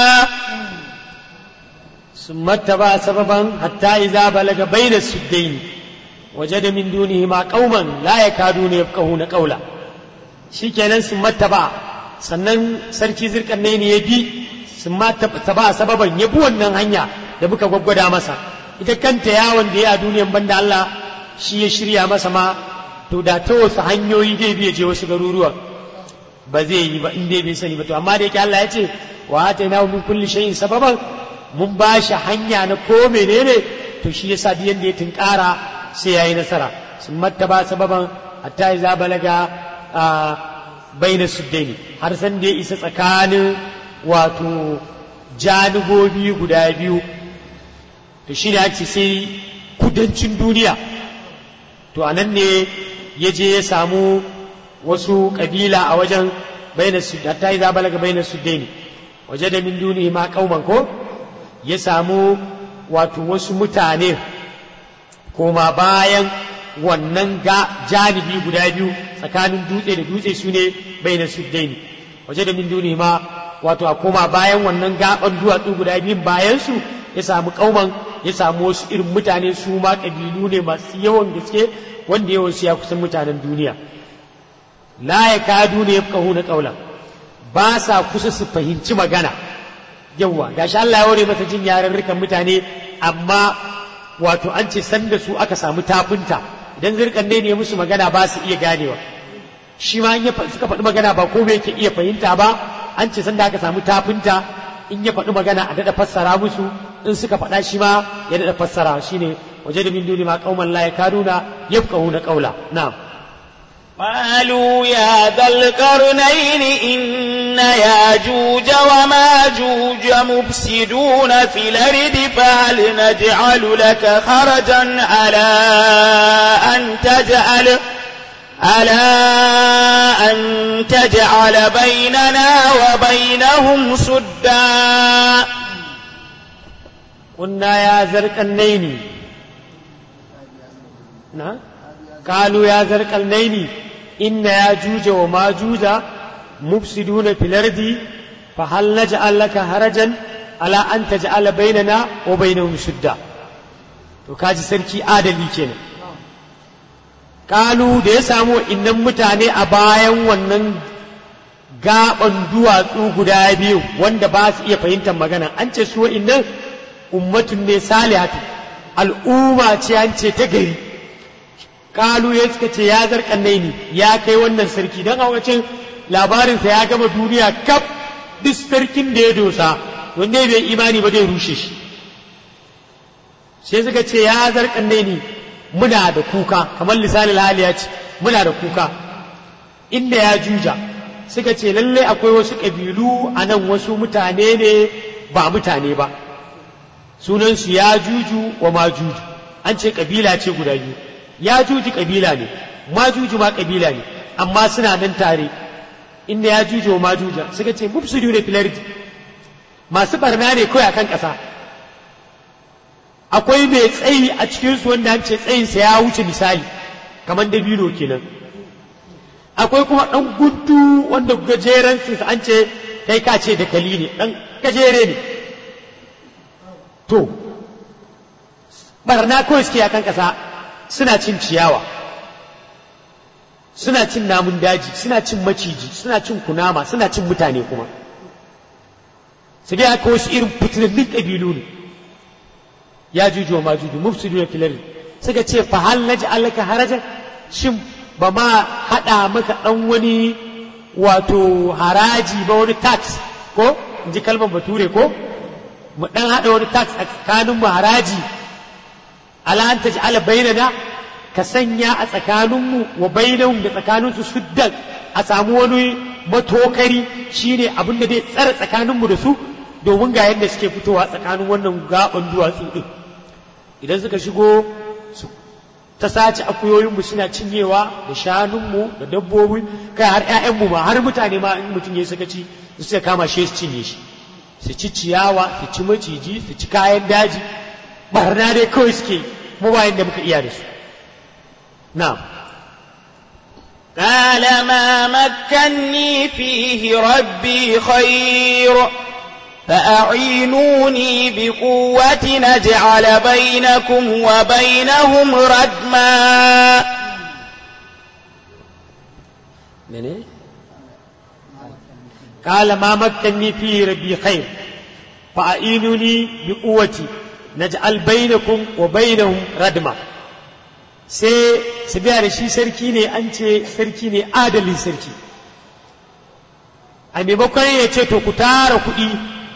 ثم اتبع سببا حتى إذا بلغ بين السدين وجد من دونهما قوما لا يكادون يفقهون قولا shikenan sun mattaba sannan sarki zirkan ne ya bi sun mattaba sababan ya bi wannan hanya da muka gwaggwada masa ita kanta yawon da ya a duniyan banda Allah shi ya shirya masa ma to da ta wasu hanyoyi zai biya je wasu garuruwan ba zai yi ba in dai bai sani ba to amma da yake Allah ya ce wa atayna min kulli shay'in sababan mun ba shi hanya na ko menene to shi yasa duk yanda ya tunkara sai yayi nasara sun mattaba sababan hatta iza balaga a baina suddaini har san da ya isa tsakanin wato janibobi guda biyu to shi ne ake sai kudancin duniya to a nan ne ya je ya samu wasu kabila a wajen baina hatta iza balaga baina suddaini waje da min duni ma kauman ko ya samu wato wasu mutane koma bayan wannan ga janibi guda biyu tsakanin dutse da dutse su ne bai na suddaini waje da min duni ma wato a koma bayan wannan gaban duwatsu guda biyun bayan su ya samu kauman ya samu wasu irin mutane su ma kabilu ne masu yawan gaske wanda yawan su ya kusan mutanen duniya la ya kadu ne ya na kaula ba sa kusa su fahimci magana yawwa gashi Allah ya ware masa jin yarurrukan mutane amma wato an ce sanda su aka samu tafinta idan zirkan ne ne musu magana ba su iya ganewa shi ma in suka faɗi magana ba ko yake iya fahimta ba an ce sanda aka samu tafinta in ya faɗi magana a daɗa fassara musu in suka faɗa shi ma ya daɗa fassara shine waje da min duni ma kauman la yakaduna yafqahuna qawla na'am قالوا يا ذا القرنين إن ياجوج وماجوج مفسدون في الأرض فهل نجعل لك خرجا على أن تجعل على أن تجعل بيننا وبينهم سدا قلنا يا ذا القرنين نعم قالوا يا ذا القرنين إن ياجوج وماجوج مفسدون في الأرض فهل نجعل لك هرجا على أن تجعل بيننا وبينهم سدا to kaji sarki adali kenan kalu da ya samu innan mutane a bayan wannan gaban duwatsu guda biyu wanda ba su iya fahimtar magana an ce su innan ummatun ne salihatu al'umma ce an ce ta gari kalu ya suka ce ya zarkannai ne ya kai wannan sarki don a wacin labarinsa ya gama duniya kaf duk sarkin da ya dosa wanda bai imani ba zai rushe shi sai suka ce ya zarkannai ne muna da kuka kamar lisanin hali ya ce muna da kuka inda ya juja suka ce lalle akwai wasu ƙabilu a nan wasu mutane ne ba mutane ba sunansu ya juju wa ma juju an ce ƙabila ce guda biyu ya juji kabila ne majuju ma kabila ne amma suna nan tare inda ya juju wa majuja suka ce mufsidu ne filardi masu barna ne kawai akan ƙasa akwai mai tsayi a cikinsu wanda an ce tsayinsa ya wuce misali kamar dabino kenan akwai kuma ɗan guntu wanda gajeren an ce kai ka ce da kali ne ɗan gajere ne to barna kawai suke akan ƙasa suna cin ciyawa suna cin namun daji suna cin maciji suna cin kunama suna cin mutane kuma su dai aka wasu irin fitinannun ƙabilu ne ya juju wa majuju mufsidu na filari suka ce fa hal naji alaka harajan shin ba ma haɗa maka ɗan wani wato haraji ba wani tax ko in ji kalmar bature ko mu ɗan haɗa wani tax a tsakanin mu haraji ala an taj'ala bainana ka sanya a tsakaninmu wa bainahum da tsakaninsu suddan a samu wani matokari shine abin da zai tsara tsakaninmu da su domin ga yadda suke fitowa tsakanin wannan gaban duwatsu din idan suka shigo su ta sace akuyoyinmu suna cinyewa da shanunmu da dabbobi kai har 'ya'yanmu ma har mutane ma in mutum ya suka ci su suka kama shi su cinye shi su ci ciyawa su ci maciji su ci kayan daji barna dai kawai suke mu bayan da muka iya da su na'am قال ما مكني فيه ربي خير فأعينوني بقوة نجعل بينكم وبينهم ردما mene قال ما مكنني فيه ربي خير فأعينوني بقوتي نجعل بينكم وبينهم ردما sai su biya da shi sarki ne an ce sarki ne adalin sarki a maimakon ya ce to ku tara kuɗi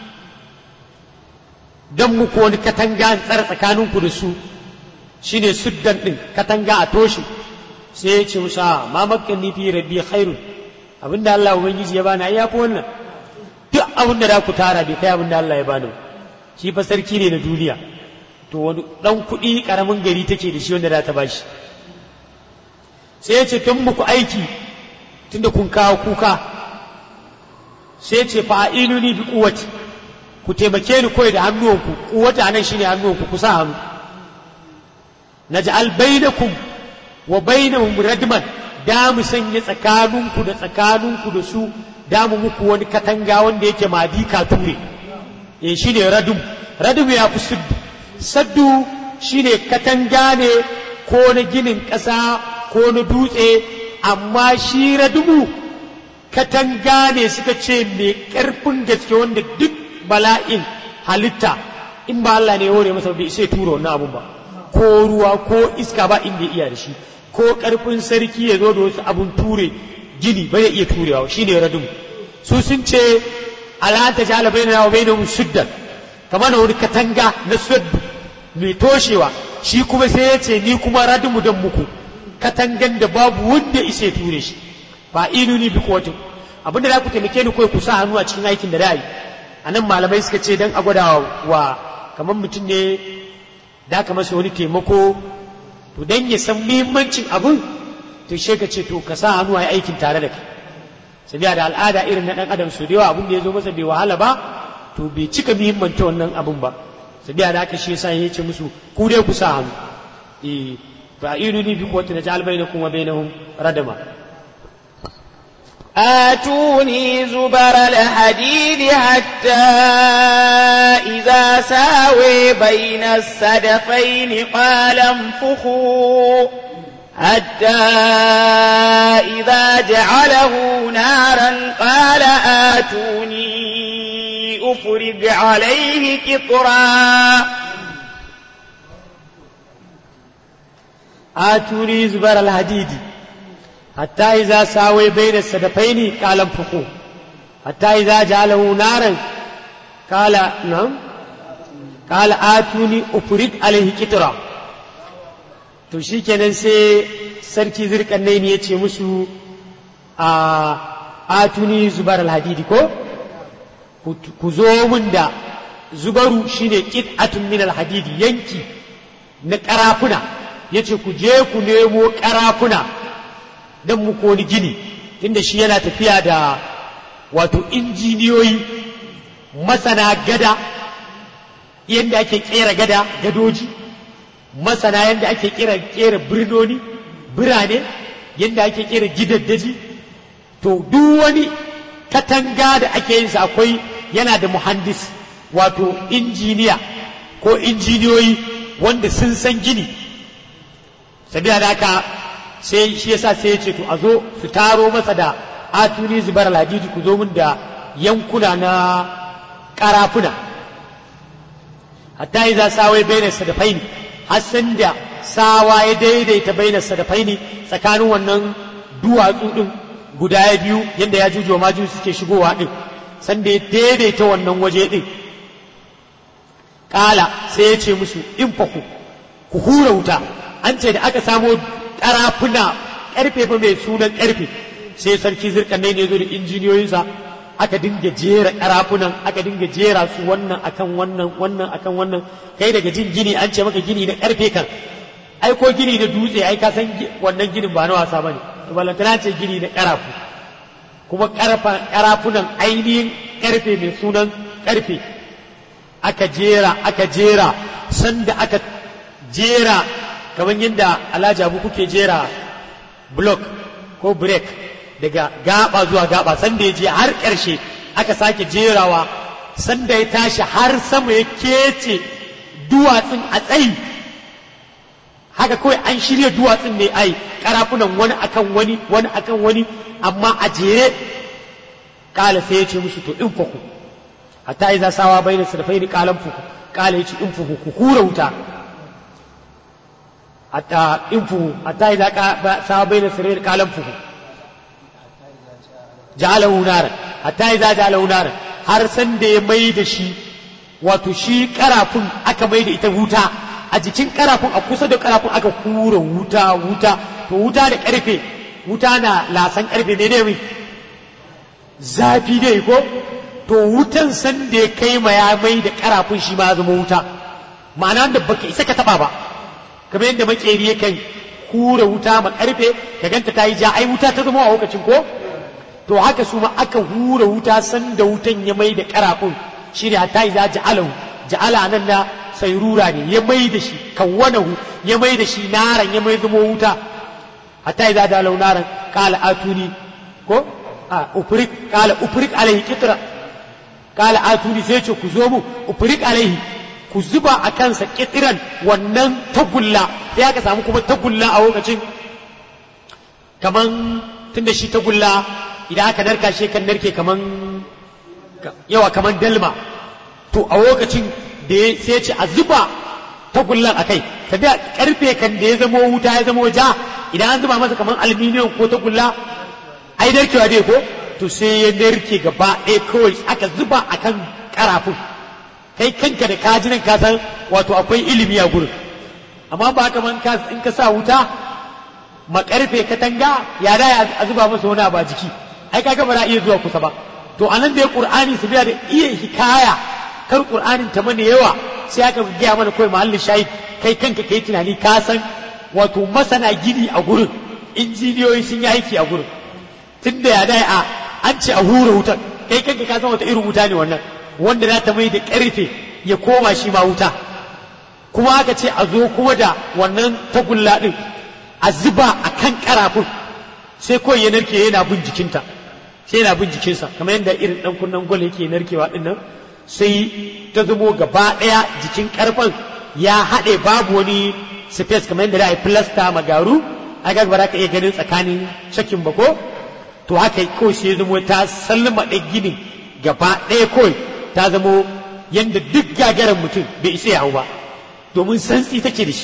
don muku wani katanga tsara tsakaninku da su shine suddan ɗin katanga a toshe sai ya ce musa ma makkan fi rabbi khairun abinda Allah ubangiji ya bani ai yafi wannan duk abinda da ku tara bai kai abinda Allah ya bani shi fa sarki ne na duniya to wani dan kuɗi karamin gari take da shi wanda za ta bashi sai ya ce tun muku aiki tunda kun kawo kuka sai ya ce fa'iluni bi quwwati ku taimake ni koyi da hannuwanku kuwata nan shine hannuwanku ku sa hannu naj'al bainakum wa bainahum radman da mu sanya tsakaninku da tsakaninku da su da mu muku wani katanga wanda yake madika ture eh shine radum radum ya fi saddu saddu shine katanga ne ko na ginin ƙasa ko na dutse amma shi radumu katanga ne suka ce mai ƙarfin gaske wanda duk bala'in halitta in ba Allah ne ya hore masa bai sai tura wannan abun ba ko ruwa ko iska ba inda ya iya da shi ko ƙarfin sarki ya zo da wasu abun ture gini ba zai iya turewa shine radum su sun ce ala ta jala bainana wa bainahum suddan kamar wani katanga na suddu mai toshewa shi kuma sai ya ce ni kuma radumu dan muku katangan da babu wanda isa ya ture shi ba ni bi kowatin abinda za ku taimake ni kawai ku sa hannu a cikin aikin da da yi a nan malamai suka ce dan a gwada wa kamar mutum ne da ka masa wani taimako to dan ya san muhimmancin abun to she ka ce to ka sa hannu a aikin tare da kai sabiya da al'ada irin na dan adam su da yawa abun da ya zo masa bai wahala ba to bai cika muhimmanta wannan abun ba sabiya da haka shi yasa ya ce musu ku dai ku sa hannu eh fa iruni bi quwwati naj'al bainakum wa bainahum radama آتوني زبر الحديد حتى إذا ساوي بين السدفين قال انفخوا حتى إذا جعله نارا قال آتوني أفرج عليه قطرا آتوني زبر الحديد حتى إذا ساوي بين السدفين قال انفخوا حتى إذا جعله نارا قال نعم قال آتوني أفرد عليه كترا to shi kenan sai sarki zirkan ne ya ce musu a atuni zubar alhadidi ko ku zo min da zubaru shine qit'atun min alhadidi yanki na karafuna yace ku je ku nemo karafuna don muku wani gini tunda shi yana tafiya da wato injiniyoyi masana gada yadda ake kera gada gadoji masana yadda ake kera kera birnoni birane yadda ake kera gidaddaji to duk wani katanga da ake yin sa akwai yana da muhandis wato injiniya ko injiniyoyi wanda sun san gini sabila da haka sai shi yasa sai ya ce to a zo su taro masa da atuni zubar ladidi ku zo min da yankuna na karafuna hatta idza sawai baina sadafaini har san da sawa ya daidaita baina sadafaini tsakanin wannan duwatsu din guda biyu yanda ya jujo maju suke shigowa din san da ya daidaita wannan waje din kala sai ya ce musu in faku ku hura wuta an ce da aka samo karafuna karfe fa mai sunan karfe sai sarki zirkan ne zo da injiniyoyinsa aka dinga jera karafunan aka dinga jera su wannan akan wannan wannan akan wannan kai daga jin gini an ce maka gini na karfe kan ai ko gini na dutse ai ka san wannan ginin ba na wasa bane to balantana ce gini na karafu kuma karafunan ainihin karfe mai sunan karfe aka jera aka jera sanda aka jera kamar yadda alhaji abu kuke jera block ko break daga gaba zuwa gaba sanda ya je har ƙarshe aka sake jerawa sanda ya tashi har sama ya kece duwatsun a tsayi haka kawai an shirya duwatsun ne ai karafunan wani akan wani wani akan wani amma a jere kala sai ya ce musu to in faku hatta iza sawa bai da sarfai ni kalan fuku kala ya ce in fuku ku hura wuta hatta in fuku hatta iza sawa bai da sarfai ni kalan fuku ja'alahu naran hatta iza ja'alahu naran har san da ya mai da shi wato shi karafun aka mai da ita wuta a jikin karafun a kusa da karafun aka hura wuta wuta to wuta da karfe wuta na lasan karfe ne ne zafi ne ko to wutan san da ya kai ma ya mai da karafun shi ma zama wuta ma'ana da baka isa ka taba ba kamar yadda makeri yakan hura wuta ma karfe ka ganta ta yi ja ai wuta ta zama a lokacin ko to haka su ma aka hura wuta san da wutan ya mai da karafun shi ne hatta yi za ja'alahu ja'ala nan na sairura ne ya mai da shi kawwanahu ya mai da shi naran ya mai zama wuta hatta yi za ja'alahu naran kala atuni ko a ufrik kala ufrik alaihi kitra kala atuni sai ce ku zo mu ufrik alaihi ku zuba a kansa kitiran wannan tagulla sai aka samu kuma tagulla a lokacin kaman tunda shi tagulla idan aka narka shi kan narke kaman yawa kaman dalma to a lokacin da ya sai ce a zuba tagullan a kai tafiya karfe kan da ya zamo wuta ya zamo ja idan an zuba masa kaman aluminium ko tagulla ai narkewa dai ko to sai ya narke gaba ɗaya kawai aka zuba a kan karafun kai kanka da kajinan ka san wato akwai ilimi a gurin amma ba haka man in ka sa wuta makarfe katanga ya da a zuba masa wani abu a jiki ai kaga ba za iya zuwa kusa ba to anan da ya qur'ani su biya da iya hikaya kar qur'anin ta mana yawa sai aka gaya mana kawai mahallin shahid kai kanka kai tunani ka san wato masana gini a gurin injiniyoyi sun yi aiki a gurin tunda ya dai a an ce a hura wutar kai kanka ka san wata irin wuta ne wannan wanda za ta mai da karfe ya koma shi ma wuta kuma aka ce a zo kuma da wannan tagulla din a zuba a kan karafun sai kawai ya narke yana bin jikinta sai yana bin jikinsa kamar yadda irin dan kunnen gwal yake narkewa din nan sai ta zamo gaba daya jikin karfan ya haɗe babu wani space kamar yadda da a filasta magaru a ga ba za ka iya ganin tsakanin shakin ba ko to haka kawai sai zamo ta sallama ɗan ginin gaba ɗaya kawai ta zamo yadda duk gagarin mutum bai isa ya hau ba domin santsi take da shi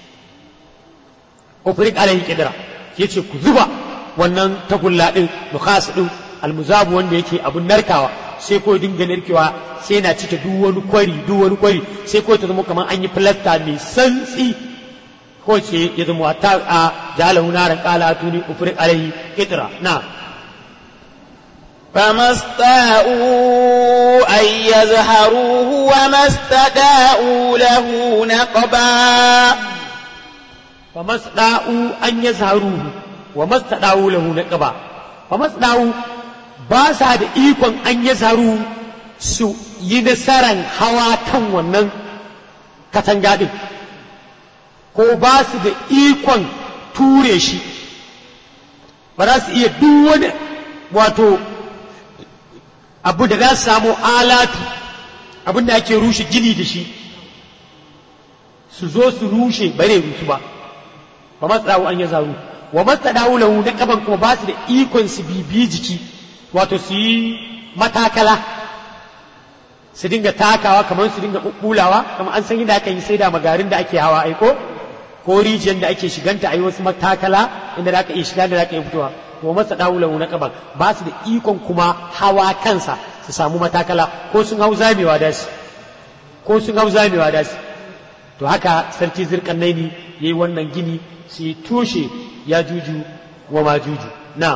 ofirik alaihi kidra ya ce ku zuba wannan tagulla ɗin nukhas ɗin almuzabu wanda yake abun narkawa sai ko dinga narkewa sai na cike duk wani kwari duk wani kwari sai ko ta zama kamar an yi filasta mai santsi ko ce ya zama ta a jalahu naran kala tuni ufurik alaihi kidra na فما استطاعوا أن يظهروه وما استطاعوا له نقبا فما استطاعوا أن يظهروه وما استطاعوا له نقبا فما استطاعوا باسا da ikon an ya zaru su yi nasaran hawa kan wannan katanga ɗin ko ba su da ikon ture shi ba za su iya duk wani wato abu da za su samu alatu abin da ake rushe gini da shi su zo su rushe bare rusu ba ba masu an ya zaru wa masu lahu na kaban kuma ba su da ikon su bibi jiki wato su yi matakala su dinga takawa kamar su dinga bubbulawa kamar an san yadda aka yi sai da magarin da ake hawa aiko ko rijiyar da ake shiganta a yi wasu matakala inda da aka iya shiga da za ka iya fitowa to masa dawulan na kaban ba su da ikon kuma hawa kansa su samu matakala ko sun hau zamewa da su ko sun hau zamewa da su to haka sarki zirkan naini yayi wannan gini su yi tushe ya juju wa ma juju na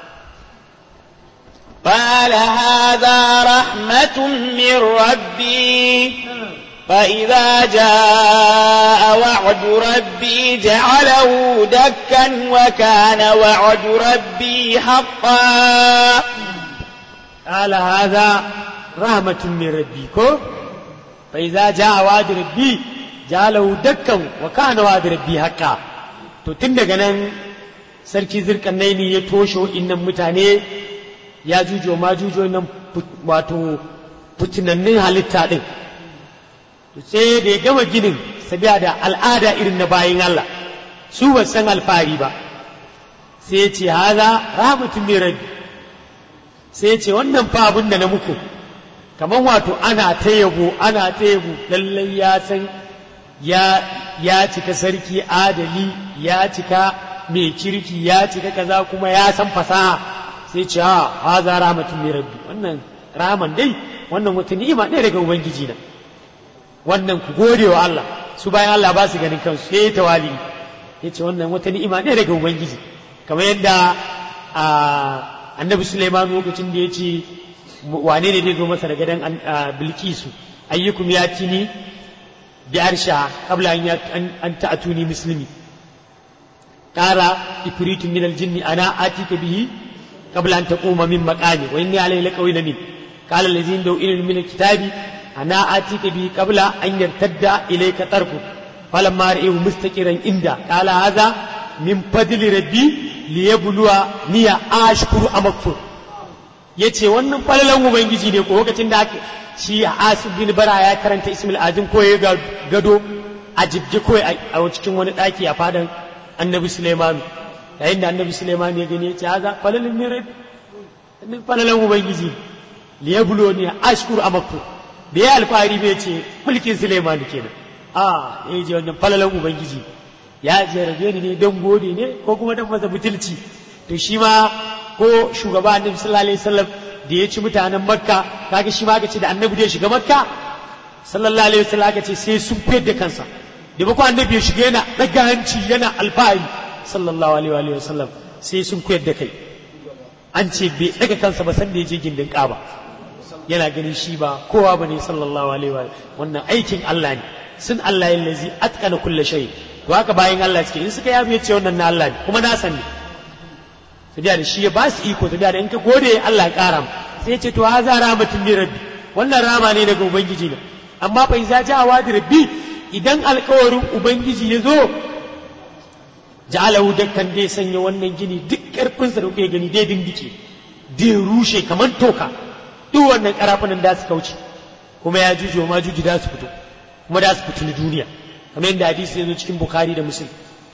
قال هذا رحمة من ربي فإذا جاء وعد ربي جعله دكا وكان وعد ربي حقا قال هذا رحمة من ربي كو فإذا جاء وعد ربي jalahu dakkan wa kana wa rabbi haqqa to tun daga nan sarki zirkannaini ya toshe innan mutane ya jujo ma jujo nan wato fitinannin halitta din sai da ya gama ginin sabiya da al'ada irin na bayin Allah su ba san alfahari ba sai ya ce haza rahmatun min rabbi sai ya ce wannan fa abin da na muku kamar wato ana ta yabo ana ta yabo lallai ya san ya ya cika sarki adali ya cika mai kirki ya cika kaza kuma ya san fasaha sai ce ha haza rahmatun min rabbi wannan rahaman dai wannan wata ni'ima ne daga ubangiji na wannan ku gode wa Allah su bayan Allah ba su ganin kansu sai tawali ya ce wannan wata ni'ima ne daga ubangiji kamar yadda annabi Sulaiman lokacin da ya ce wane ne zai zo masa da gadon bilkisu ayyukum ya tini bi arsha qabla an ta'tuni muslimi qala ifritun min aljinni ana atika bihi qabla an taquma min maqami wa inni alayhi laqawin min qala allazina daw ilmin min alkitabi ana atika bihi qabla an yartadda ilayka tarfu falamma ra'ahu mustaqiran inda qala hadha min fadli rabbi liyabluwa niya ashkuru amakfur ya ce wannan falalan ubangiji ne ko lokacin da ake shi asib bin bara ya karanta ismil azim ko ya gado a jibge ko a cikin wani daki a fadan annabi suleiman yayin da annabi suleiman ya gani ya ce haza falalan ne rai falalan ubangiji liyablo ne ashkuru amakku da ya alfahari bai ce mulkin suleiman kenan a ya je wannan falalan ubangiji ya jarabe ni ne don gode ne ko kuma don masa butulci to shi ma ko shugaba annabi sallallahu alaihi wasallam da ya ci mutanen makka kaga shi ma aka ce da annabi da ya shiga makka sallallahu alaihi wasallam aka ce sai sun fiyar da kansa da ba annabi ya shiga yana daga hanci yana alfahari sallallahu alaihi wasallam sai sun koyar da kai an ce bai daga kansa ba san da ya je gindin kaba yana ganin shi ba kowa ba ne sallallahu alaihi wa wannan aikin Allah ne sun Allah ya lazi atqana kulli shay to haka bayan Allah suke in suka yafi ce wannan na Allah ne kuma na san ne su da shi ya ba su iko su da in ka gode Allah ya kara mu sai ya ce to haza rahmatun min rabbi wannan rama ne daga ubangiji ne amma fa iza ja wa rabbi idan alkawarin ubangiji ya zo ja'alahu dakkan dai sanya wannan gini duk karfinsa da kuke gani dai dindike dai rushe kamar toka duk wannan karafunan da su kauce kuma ya juju ma juju da su fito kuma da su fitini duniya kamar yadda hadisi ya zo cikin bukhari da muslim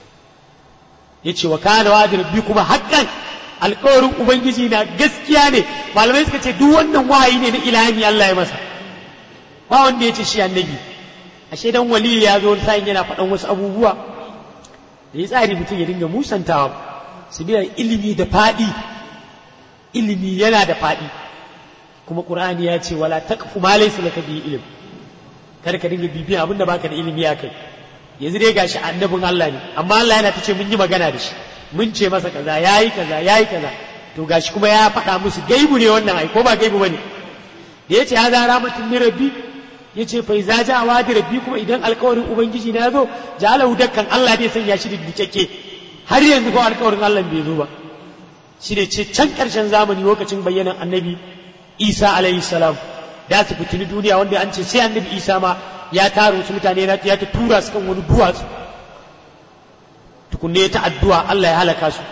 yace wa kana wa rabbi kuma haqqan alƙawarin ubangiji na gaskiya ne malamai suka ce duk wannan wahayi ne na ilhami Allah ya masa ba wanda ya ce shi annabi ashe dan wali ya zo sai yana faɗan wasu abubuwa da ya tsari mutum ya dinga musantawa su biya ilimi da faɗi ilimi yana da faɗi kuma ƙur'ani ya ce wala taqfu ma laysa laka bi ilm kar ka dinga bibiyan abin da baka da ilimi a kai yanzu dai gashi annabin Allah ne amma Allah yana ta ce mun yi magana da shi mun ce masa kaza yayi kaza yayi kaza to gashi kuma ya faɗa musu gaibu ne wannan ai ko ba gaibu bane da yace ya zara mutum min rabbi yace fa iza ja wadi rabbi kuma idan alƙawarin ubangiji na zo jalahu dakkan Allah zai sanya shi diddiƙeƙe har yanzu ko alƙawarin Allah bai zo ba shi ne ce can ƙarshen zamani lokacin bayyanan annabi Isa alaihi salam da su fitini duniya wanda an ce sai annabi Isa ma ya taro su mutane na ya ta tura su kan wani duwatsu tukunne ta addu'a Allah ya halaka su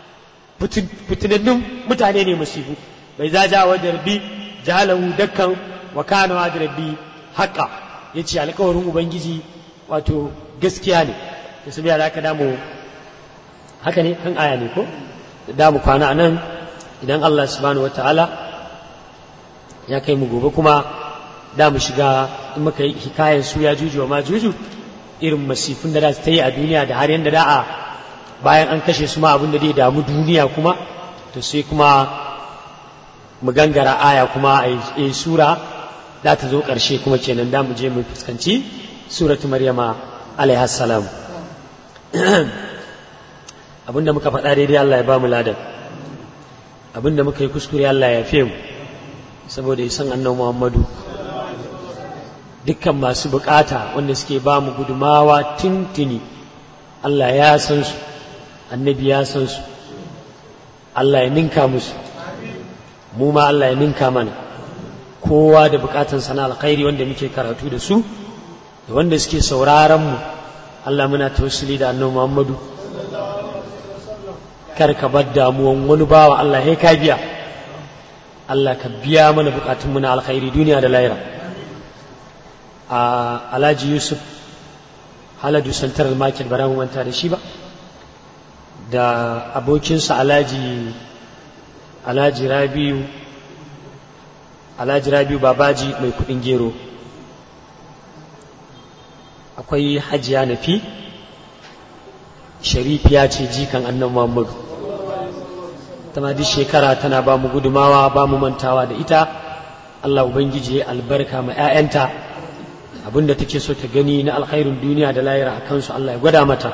fitinannun mutane ne masifu bai za ja wa darbi jalahu dakkan wa kana wa darbi haƙa ya ce alkawarin ubangiji wato gaskiya ne da su biya da aka damu haka ne kan aya ne ko da damu kwana a nan idan Allah subhanahu wa ta'ala ya kai mu gobe kuma da mu shiga in muka yi hikayen su ya juju wa ma juju irin masifin da za su ta yi a duniya da har yadda da'a bayan an kashe su ma abin da zai damu duniya kuma to sai kuma mu gangara aya kuma a yi sura za ta zo ƙarshe kuma kenan da mu je mu fuskanci suratu maryama alaihi salam abinda muka faɗa daidai Allah ya ba mu ladan abinda muka yi kuskure Allah ya fiye mu saboda isan annabi Muhammadu dukkan masu bukata wanda suke ba mu gudumawa tintini Allah ya san su annabi ya san su Allah ya ninka musu mu ma Allah ya ninka mana kowa da bukatan sana alkhairi wanda muke karatu da su da wanda suke sauraron mu Allah muna tawassuli da annabi Muhammadu kar ka bar damuwan wani bawa Allah ya ka biya Allah ka biya mana bukatun mu na alkhairi duniya da lahira a Alhaji Yusuf Haladu Central Market bara mu manta da shi ba da abokinsa Alhaji Alhaji Rabiu Alhaji Rabiu Babaji mai kudin gero akwai hajiya nafi sharifiya ce jikan annan Muhammadu tana duk shekara tana ba mu gudumawa ba mu mantawa da ita Allah Ubangiji ya albarka ma 'ya'yanta abinda take so ta gani na alkhairin duniya da layira a kansu Allah ya gwada mata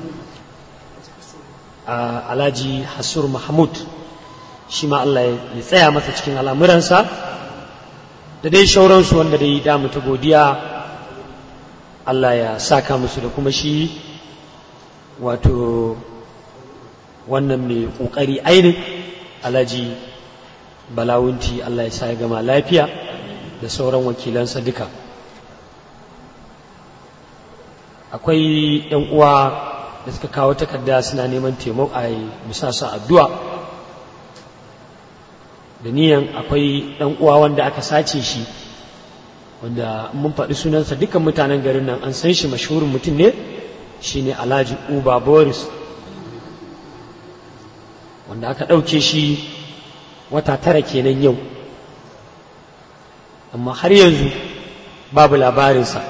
Alhaji Hassur Mahmud shi ma Allah ya tsaya masa cikin al'amuransa da dai shauransu wanda dai damu ta godiya Allah ya saka musu da kuma shi wato wannan mai ƙoƙari ainin alhaji balawunti Allah ya sa ya gama lafiya da sauran wakilansa duka akwai ‘yan uwa da suka kawo takarda suna neman taimako a musasa addu'a da niyan akwai ɗan uwa wanda aka sace shi wanda mun faɗi sunansa dukkan mutanen garin nan an san shi mashhurin mutum ne shine alhaji uba boris wanda aka ɗauke shi wata tara kenan yau amma har yanzu babu labarinsa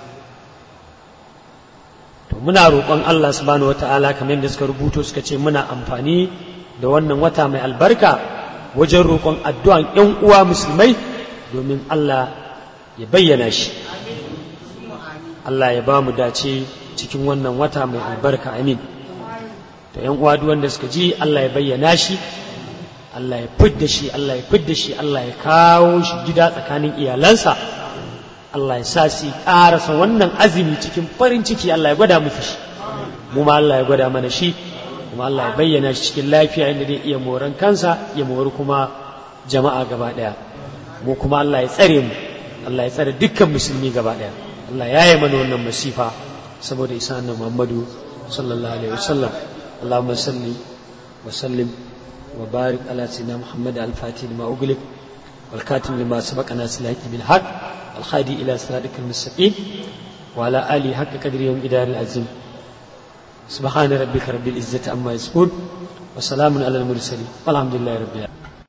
to muna roƙon Allah subhanahu wata'ala kamar yadda suka rubuto suka ce muna amfani da wannan wata mai albarka wajen roƙon addu'an ‘yan uwa musulmai domin Allah ya bayyana shi Allah ya ba mu dace cikin wannan wata mai albarka amin to ‘yan uwa duk wanda suka ji Allah ya bayyana shi Allah ya fidda shi Allah ya fidda shi Allah ya kawo shi gida tsakanin iyalansa Allah ya sa su ƙarasa wannan azumi cikin farin ciki Allah ya gwada musu shi mu ma Allah ya gwada mana shi kuma Allah ya bayyana shi cikin lafiya inda zai iya moran kansa ya mori kuma jama'a gaba ɗaya mu kuma Allah ya tsare mu Allah ya tsare dukkan musulmi gaba ɗaya Allah ya yi mana wannan masifa saboda isa annabi Muhammadu sallallahu alaihi wasallam Allahumma salli wa sallim wa barik ala sayyidina Muhammad al-Fatih lima ughliq wal katim lima sabaqa nasil haqi bil haqq الخادي إلى صراطك المستقيم وعلى آله حق قدره يوم إدار العزيم سبحان ربك رب العزة عما يصفون وسلام على المرسلين والحمد لله رب العالمين